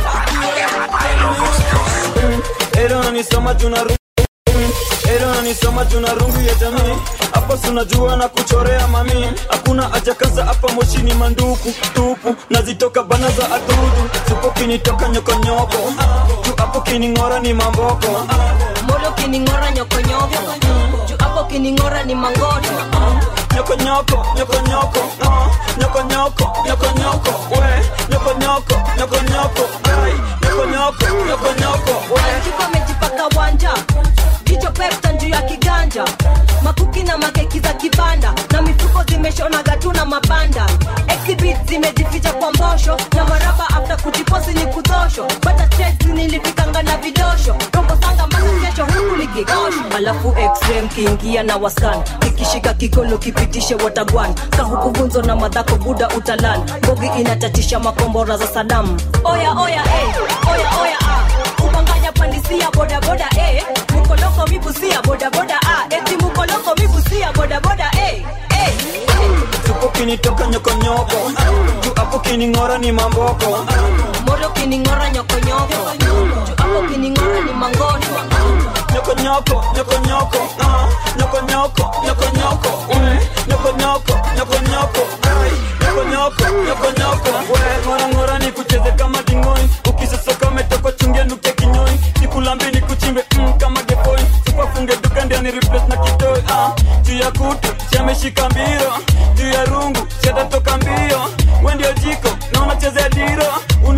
Ero nanisoma juna rungu Ero nanisoma juna rungu ya jamii Hapa sunajua na kuchorea mami Hakuna haja kaza hapa moshi ni manduku tupu Nazitoka bana za adudu Supo kinitoka nyokonyoko Tu hapo kining'ora ni mamboko Molo kining'ora nyokonyoko juu hapo kining'ora ni mangoto nyokonyoko nyokonyoko ah, nyokonyoko nyokonyoko we nyokonyoko nyokonyoko ai nyokonyoko nyokonyoko we Kiko amejipaka wanja jicho pepta juu ya kiganja makuki na makeki za kibanda na mifuko zimeshona gatu na mabanda exhibit zimejificha kwa mbosho na maraba after kujiposi ni kudosho bata checks nilifikanga na vidosho rongo sanga mpaka kesho huku likigosho alafu xm kiingia na waskan ikishika kikolo kipitishe watagwan kahukuvunzo na madhako buda utalan bogi inatatisha makombora za sadamu oya oya eh, oya oya ah. ubanganya pandisia bodaboda eh. mukoloko mibusia bodaboda ah. eti mukoloko mibusia bodaboda eh. eh. Supo kinitoka nyokonyoko Tu hapo kining'ora ni mamboko moro kining'ora nyokonyoko juu hapo kining'ora ni mangoto nyokonyoko nyokonyoko ah, nyokonyoko nyokonyoko we nyokonyoko nyokonyoko ai nyokonyoko nyokonyoko we ng'ora ng'ora ni kucheze kama dingoi ukisosoka umetoka chungia nuke kinyoi nikulambi ni kuchimbe mm, kama gepoi sipafunge duka ndio ni replace na kitoi ah, juu ya kutu siameshika mbiro juu ya rungu siatatoka mbio we ndio jiko na unachezea diro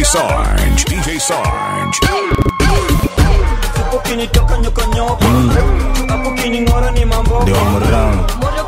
Sarge. DJ Sarge. ukinitoka nyokonyoka hapo kining'ora ni mambo Ndio mrang.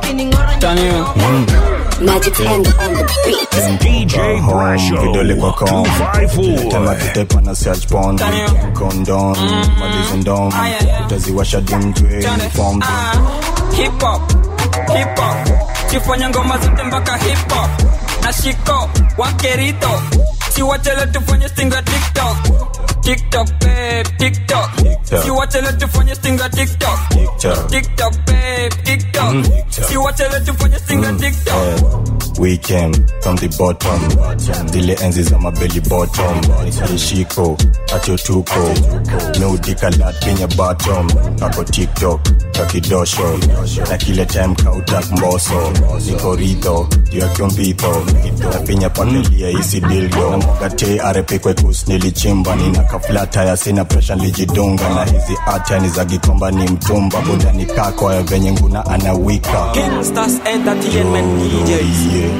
Magic hand on the beat. DJ Brasho. vidole kwa kom 254. tema kitepa na search pond kondom malizi ndom utaziwasha dimjwe form hip hop hip hop sifanya ngoma zote mpaka hip hop na shiko wakerito siwachele tufanye stinga tiktok tiktok babe tiktok siwachele tufanye stinga tiktok tiktok babe tiktok siwachele tufanye stinga tiktok We came from the bottom zile enzi za mabeli bottom ishiko atyo tuko meudikalat penye bottom ako tiktok kakidosho na kile time kautak mboso niko ridho juu ya kyombitho napinya pakelia isi dildo namwagate arepe kwekus nilichimba nina kaflata ya sina presha nilijidunga na hizi ata ni za gikomba ni mtumba budani kako ya venye nguna anawika Gangsters Entertainment DJs.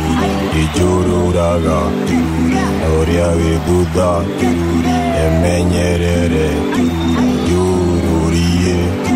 ijururaga oria viduda emenyerere jururie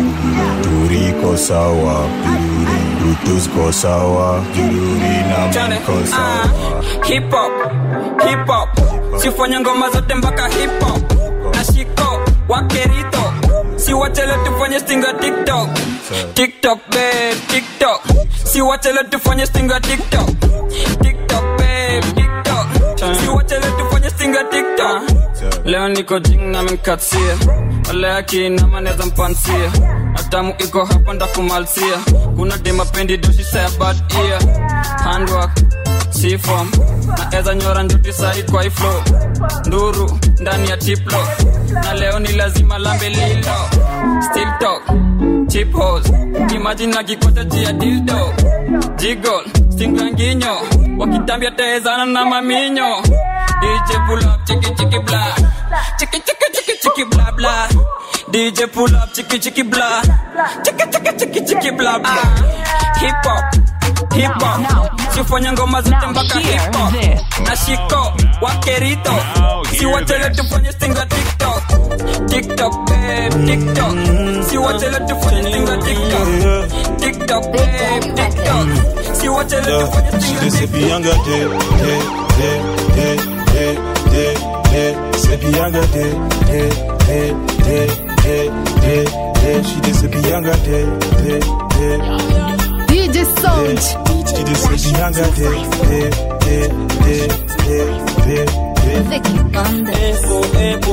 turiko sawa tutusko sawa jururi na mko sawa hip hop hip hop sifanya ngoma zote mpaka hip hop na shiko wakerito siwachele tufanye stinga tiktok tiktok babe tiktok siwachele tufanye stinga tiktok tiktok babe tiktok siwachele tufanye stinga tiktok leo niko jing na minkatia wale akinama neza mpansia atamu iko hapa ndakumalsia kuna demapendi doshisaya bad ear handwork sifom na eza nyora njuti sahi kwa iflo nduru ndani ya tiplo na leo ni lazima lambe lilo still talk chip hos imagine na kikote jia dildo jigol stinganginyo wakitambia tezana na maminyo DJ pull up chiki chiki bla chiki chiki chiki chiki bla bla DJ pull up chiki chiki bla chiki chiki chiki chiki bla bla hip hop hip hop sifanya ngoma zote mpaka hip hop na shiko wakerito siwachele tufanye stinga tiktok tiktok babe tiktok siwachele tufanye stinga tiktok tiktok babe tiktok siwachele tufanye stinga She be younger day, day, day, day, day, day, day. Say be younger day, day, day, day, day, day, day. She just say be younger day, day, day. DJ Sound. She just say be younger day, day, day, day, day, day, day. Vicky Banda.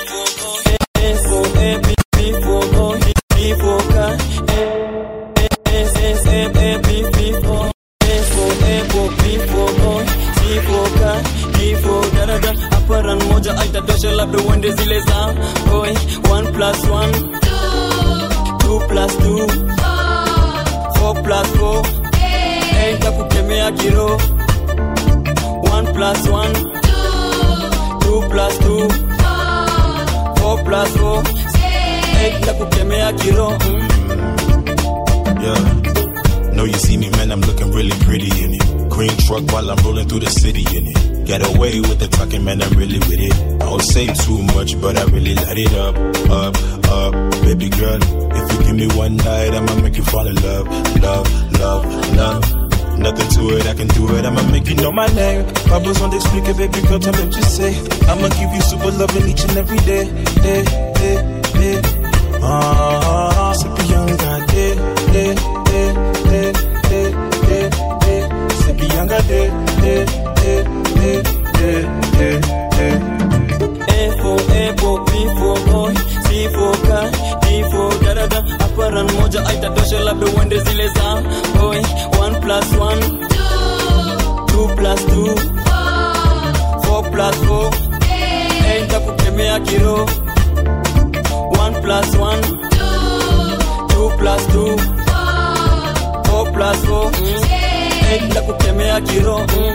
aparan moja aitatosha labda uende zile za oi 1 plus 1 2 plus 2 4 plus 4 hey, takukemea kiro 1 plus 1 2 plus 2 4 plus 4 hey, takukemea kiro mm. Yeah. Know you see me, man, I'm looking really pretty in it. Green truck while I'm rolling through the city in it. Get away with the talking, man, I'm really with it. I don't say too much, but I really light it up, up, up. Baby girl, if you give me one night, I'ma make you fall in love, love, love, love. Nothing to it, I can do it, I'ma make you know my name. Bubbles on explique, baby girl, tell me what you say. I'ma give you super loving each and every day, day, day, day. Ah, sippy young got day, day, day, day, day, day, day. Sippy young got day, day, day, day, day, day, day. A for apple, B for boy, C for car, D for dada. Aparan moja aitatosha labda uende zile za boy. 1 plus 1 2 plus 2 4 plus 4 hey, takukemea kiro 1 plus 1 2 plus 2 4 plus 4 hey, takukemea kiro mm.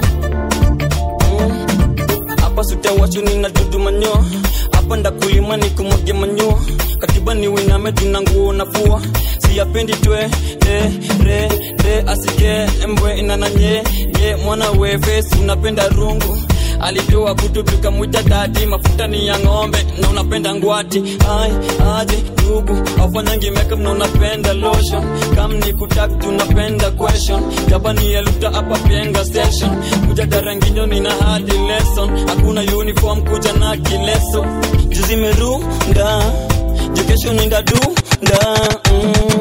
hapa sutawachu nina dudu manyo hapa ndakulima ni kumwage manyo katiba ni winame tuna nguo nafua siyapendi twe de re de asike mbwe inananye ye mwana we face unapenda rungu alitoa kutu tukamwita dadi mafuta ni ya ng'ombe na unapenda ngwati ai aje ndugu afanyangi makeup na unapenda lotion kam ni kutak tunapenda question japani eluta hapa penga session kuja daranginyo nina hadi lesson hakuna uniform kuja na kileso juzi merunda jukesho ninda dunda mm.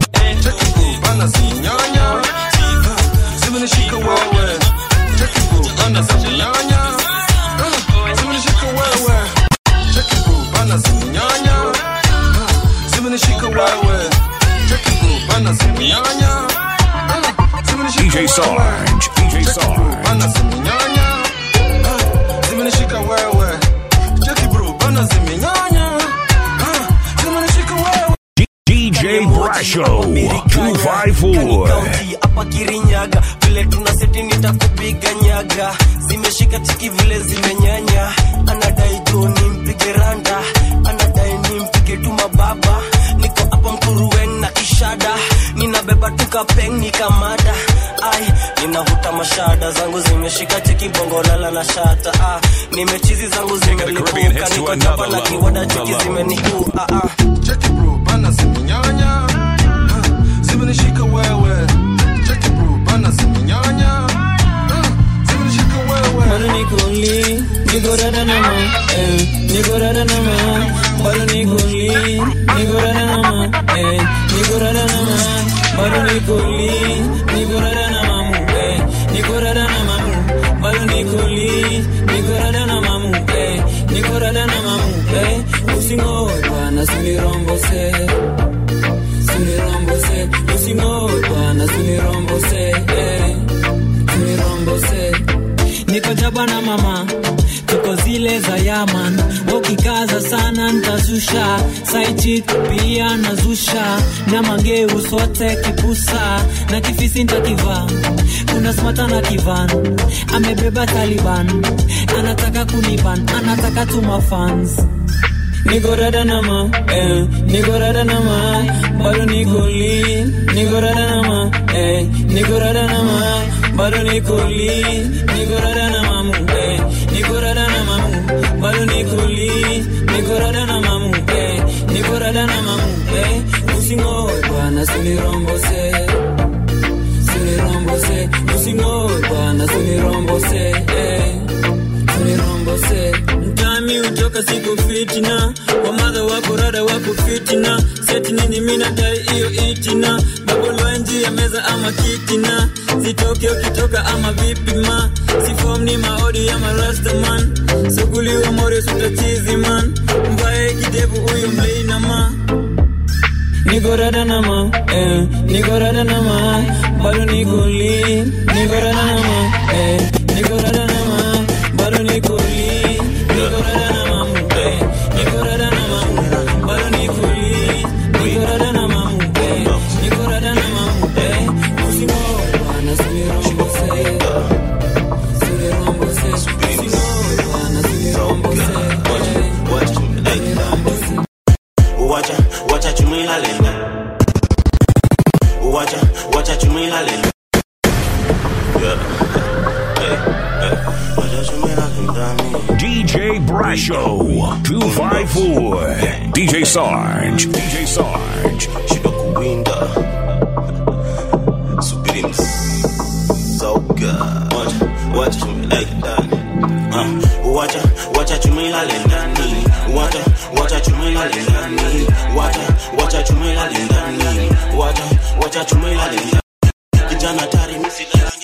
Bana zinyanya zimenishika wewe Cheki boo, bana zinyanya Ah, zimenishika wewe Cheki boo, bana zinyanya Ah, zimenishika wewe Cheki boo, bana zinyanya Ah, zimenishika DJ Sarge, DJ Sarge. bana zimenyanya Ah, zimenishika wewe Cheki bro, bana zimenyanya Ah, zimenishika wewe DJ Brasho, 254. hapa kirinyaga vile tuna seti nitakupiga nyaga zimeshika tiki vile zimenyanya anadai tu nimpige randa anadai nimpige tu mababa niko hapa mkuruwen na kishada ninabeba tukapeng nikamada ai ninavuta mashada zangu zimeshika tiki bongolala na shata ah, nimechizi zangu zimelipuka niko chapa na kiwada chiki zimeniua ah, ah. Cheki bro, bana zimenyanya Ah, zimenishika wewe Cheki bro, bana zimenyanya Ah, zimenishika wewe Bado niko li, niko rada na ma, eh, niko rada na ma. Bado niko li, niko rada na ma, eh, niko rada na ma. Bado niko li, niko rada na mamu, eh, niko rada na mamu. Bado niko li, niko rada na mamu, eh, niko rada na mamu, eh. Usingoe bwana, sunirombose, sunirombose. Usingoe bwana, sunirombose, eh, sunirombose. niko jaba na mama tuko zile za yaman wakikaza sana ntazusha saichik pia nazusha na mangeu sote kipusa na kifisi ntakivaa kuna smata na kivan amebeba taliban anataka kuniban anataka tuma fans niko rada na ma eh, niko rada na ma bado niko li niko rada na ma eh, niko rada na ma bado niko li niko rada na mamu eh, niko rada na mamu bado niko li niko rada na mamu eh, niko rada na mamu eh, usingoe bwana sunirombose sunirombose usingoe bwana sunirombose eh, sunirombose mtami utoka siku fitina wamadha wako rada wako fitina seti nini minadai iyo itina babolwanji ya meza ama kitina zitoke ukitoka ama vipi ma sifom ni maodi ya marastaman suguliwa more sutachizi man mbaye kidevu huyu mleina ma niko rada na ma eh, niko rada na ma bado niko li niko rada na ma eh, niko rada na ma bado niko li niko rada na mamu eh, niko rada na mamu bado niko li niko rada na mamu eh, niko rada na mamu eh, usimo bwana sunirombose sunirombose usimo bwana sunirombose Wacha, wacha chumila lenda. Wacha, wacha chumila lenda. Yeah. Hey, hey. Wacha chumila lenda mi. DJ Brasho, 254. DJ Sarge, DJ Sarge. Shiba kuwinda. Subiri msauka. Wacha, wacha chumila lenda. Uh, wacha, wacha chumila lendani. Wacha, wacha chumila lendani. Wacha, wacha chumila lendani. Wacha, wacha chumila lendani. Kijana tari misi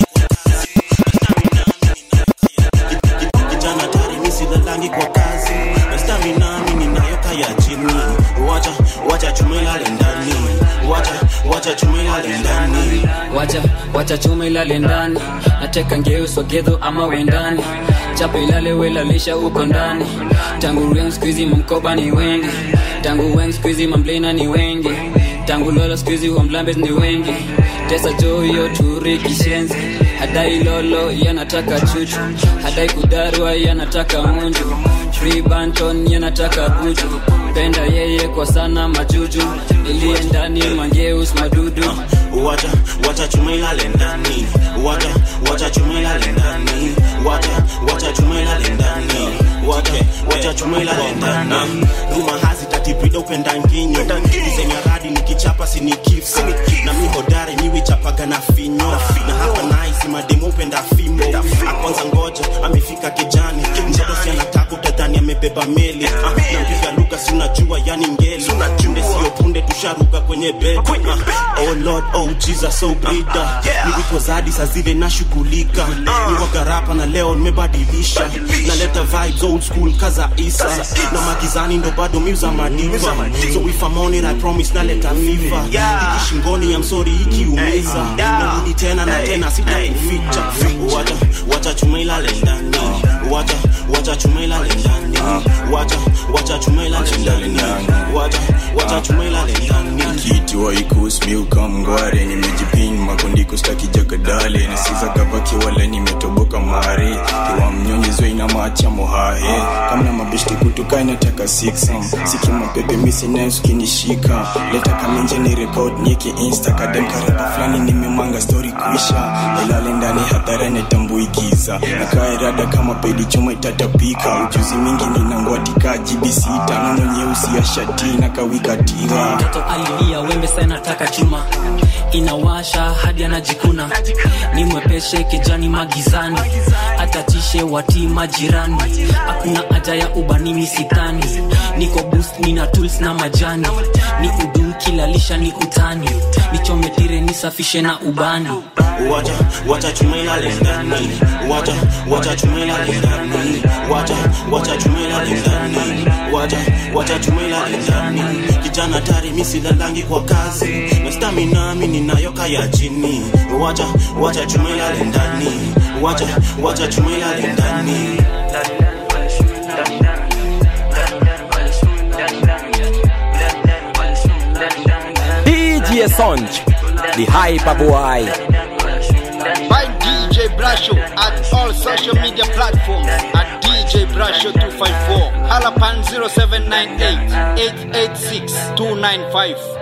kijana tari misi lalangi kwa kazi na stamina mimi ninayo kaya chini wacha wacha chumila lendani wacha wacha chumila lendani wacha wacha chuma ilale ndani nateka ngeuso gedho ama wendani chapa ilale welalisha uko ndani tangu ren skuizi mamkoba ni wengi tangu wen skuizi mamblena ni wengi tangu lolo skuizi wamblambes ni wengi tesa joyo turi kishenzi hadai lolo yanataka chuchu hadai kudarwa yanataka munju free banton yanataka buju penda yeye kwa sana majuju iliye ndani mangeus madudu wacha wacha chumila lendani wacha wacha chumila lendani wacha wacha chumila wacha chuma ilale ndani ruma hazi tatipida upenda nginyo nisenya radi nikichapa sinikifsi na mi hodari miwichapaga na finyo na hapa naisi mademo upenda fimbo akwanza ngoja amefika kijani mtoto si anataka utadhani amebeba meli Ah, nampiga luka si unajua yani ngeli punde sio punde tusharuka kwenye bed Ah, oh lord oh jesus oh brida nilipo zadi saa zile nashughulika niwagarapa na leo nimebadilisha naleta vibes old school kaza isa na magizani ndo bado miuza madiva so if I'm on it I promise naleta fifa iki shingoni ya msori ikiumiza narudi tena na tena sitakuficha wacha wacha chuma ilale ndani wacha wacha chuma ilale ndani wacha wacha chuma ilale ndani wacha wacha chuma ilale ndani kiti waikusmiuka mngware nimejipin makondiko staki jagadale nasiza gavaki wala nimetoboka mare kiwa mnyonyezwe ina macha mohahe kamna mabeshti kutuka inataka 6 siki mapepe misinesu kinishika leta kamenje ni record nieke insta kadem karapa fulani nimemanga story kuisha ilale ndani hadhara netambuigiza nakaerada kama pedi chuma itatapika ujuzi mingi ninangwatika jibi sita nono nyeusi ya shati na kawikatira mtoto alilia wembe sana nataka chuma inawasha hadi anajikuna ni mwepeshe kijani magizani atatishe wati majirani hakuna haja ya ubani misitani niko boost nina tools na majani ni udu kilalisha ni utani nichometire nisafishe na ubani wacha wacha chuma ilale ndani wacha wacha chuma ilale ndani wacha wacha chuma ilale ndani wacha wacha chuma ilale ndani kijana tari misilalangi kwa kazi na stamina mi ninayo kaya chini wacha wacha chuma ilale ndani wacha wacha chuma ilale ndani DJ Sonj, the hyper boy. Find DJ Brasho at all social media platforms at DJ Brasho 254. Halapan 0798 886 295.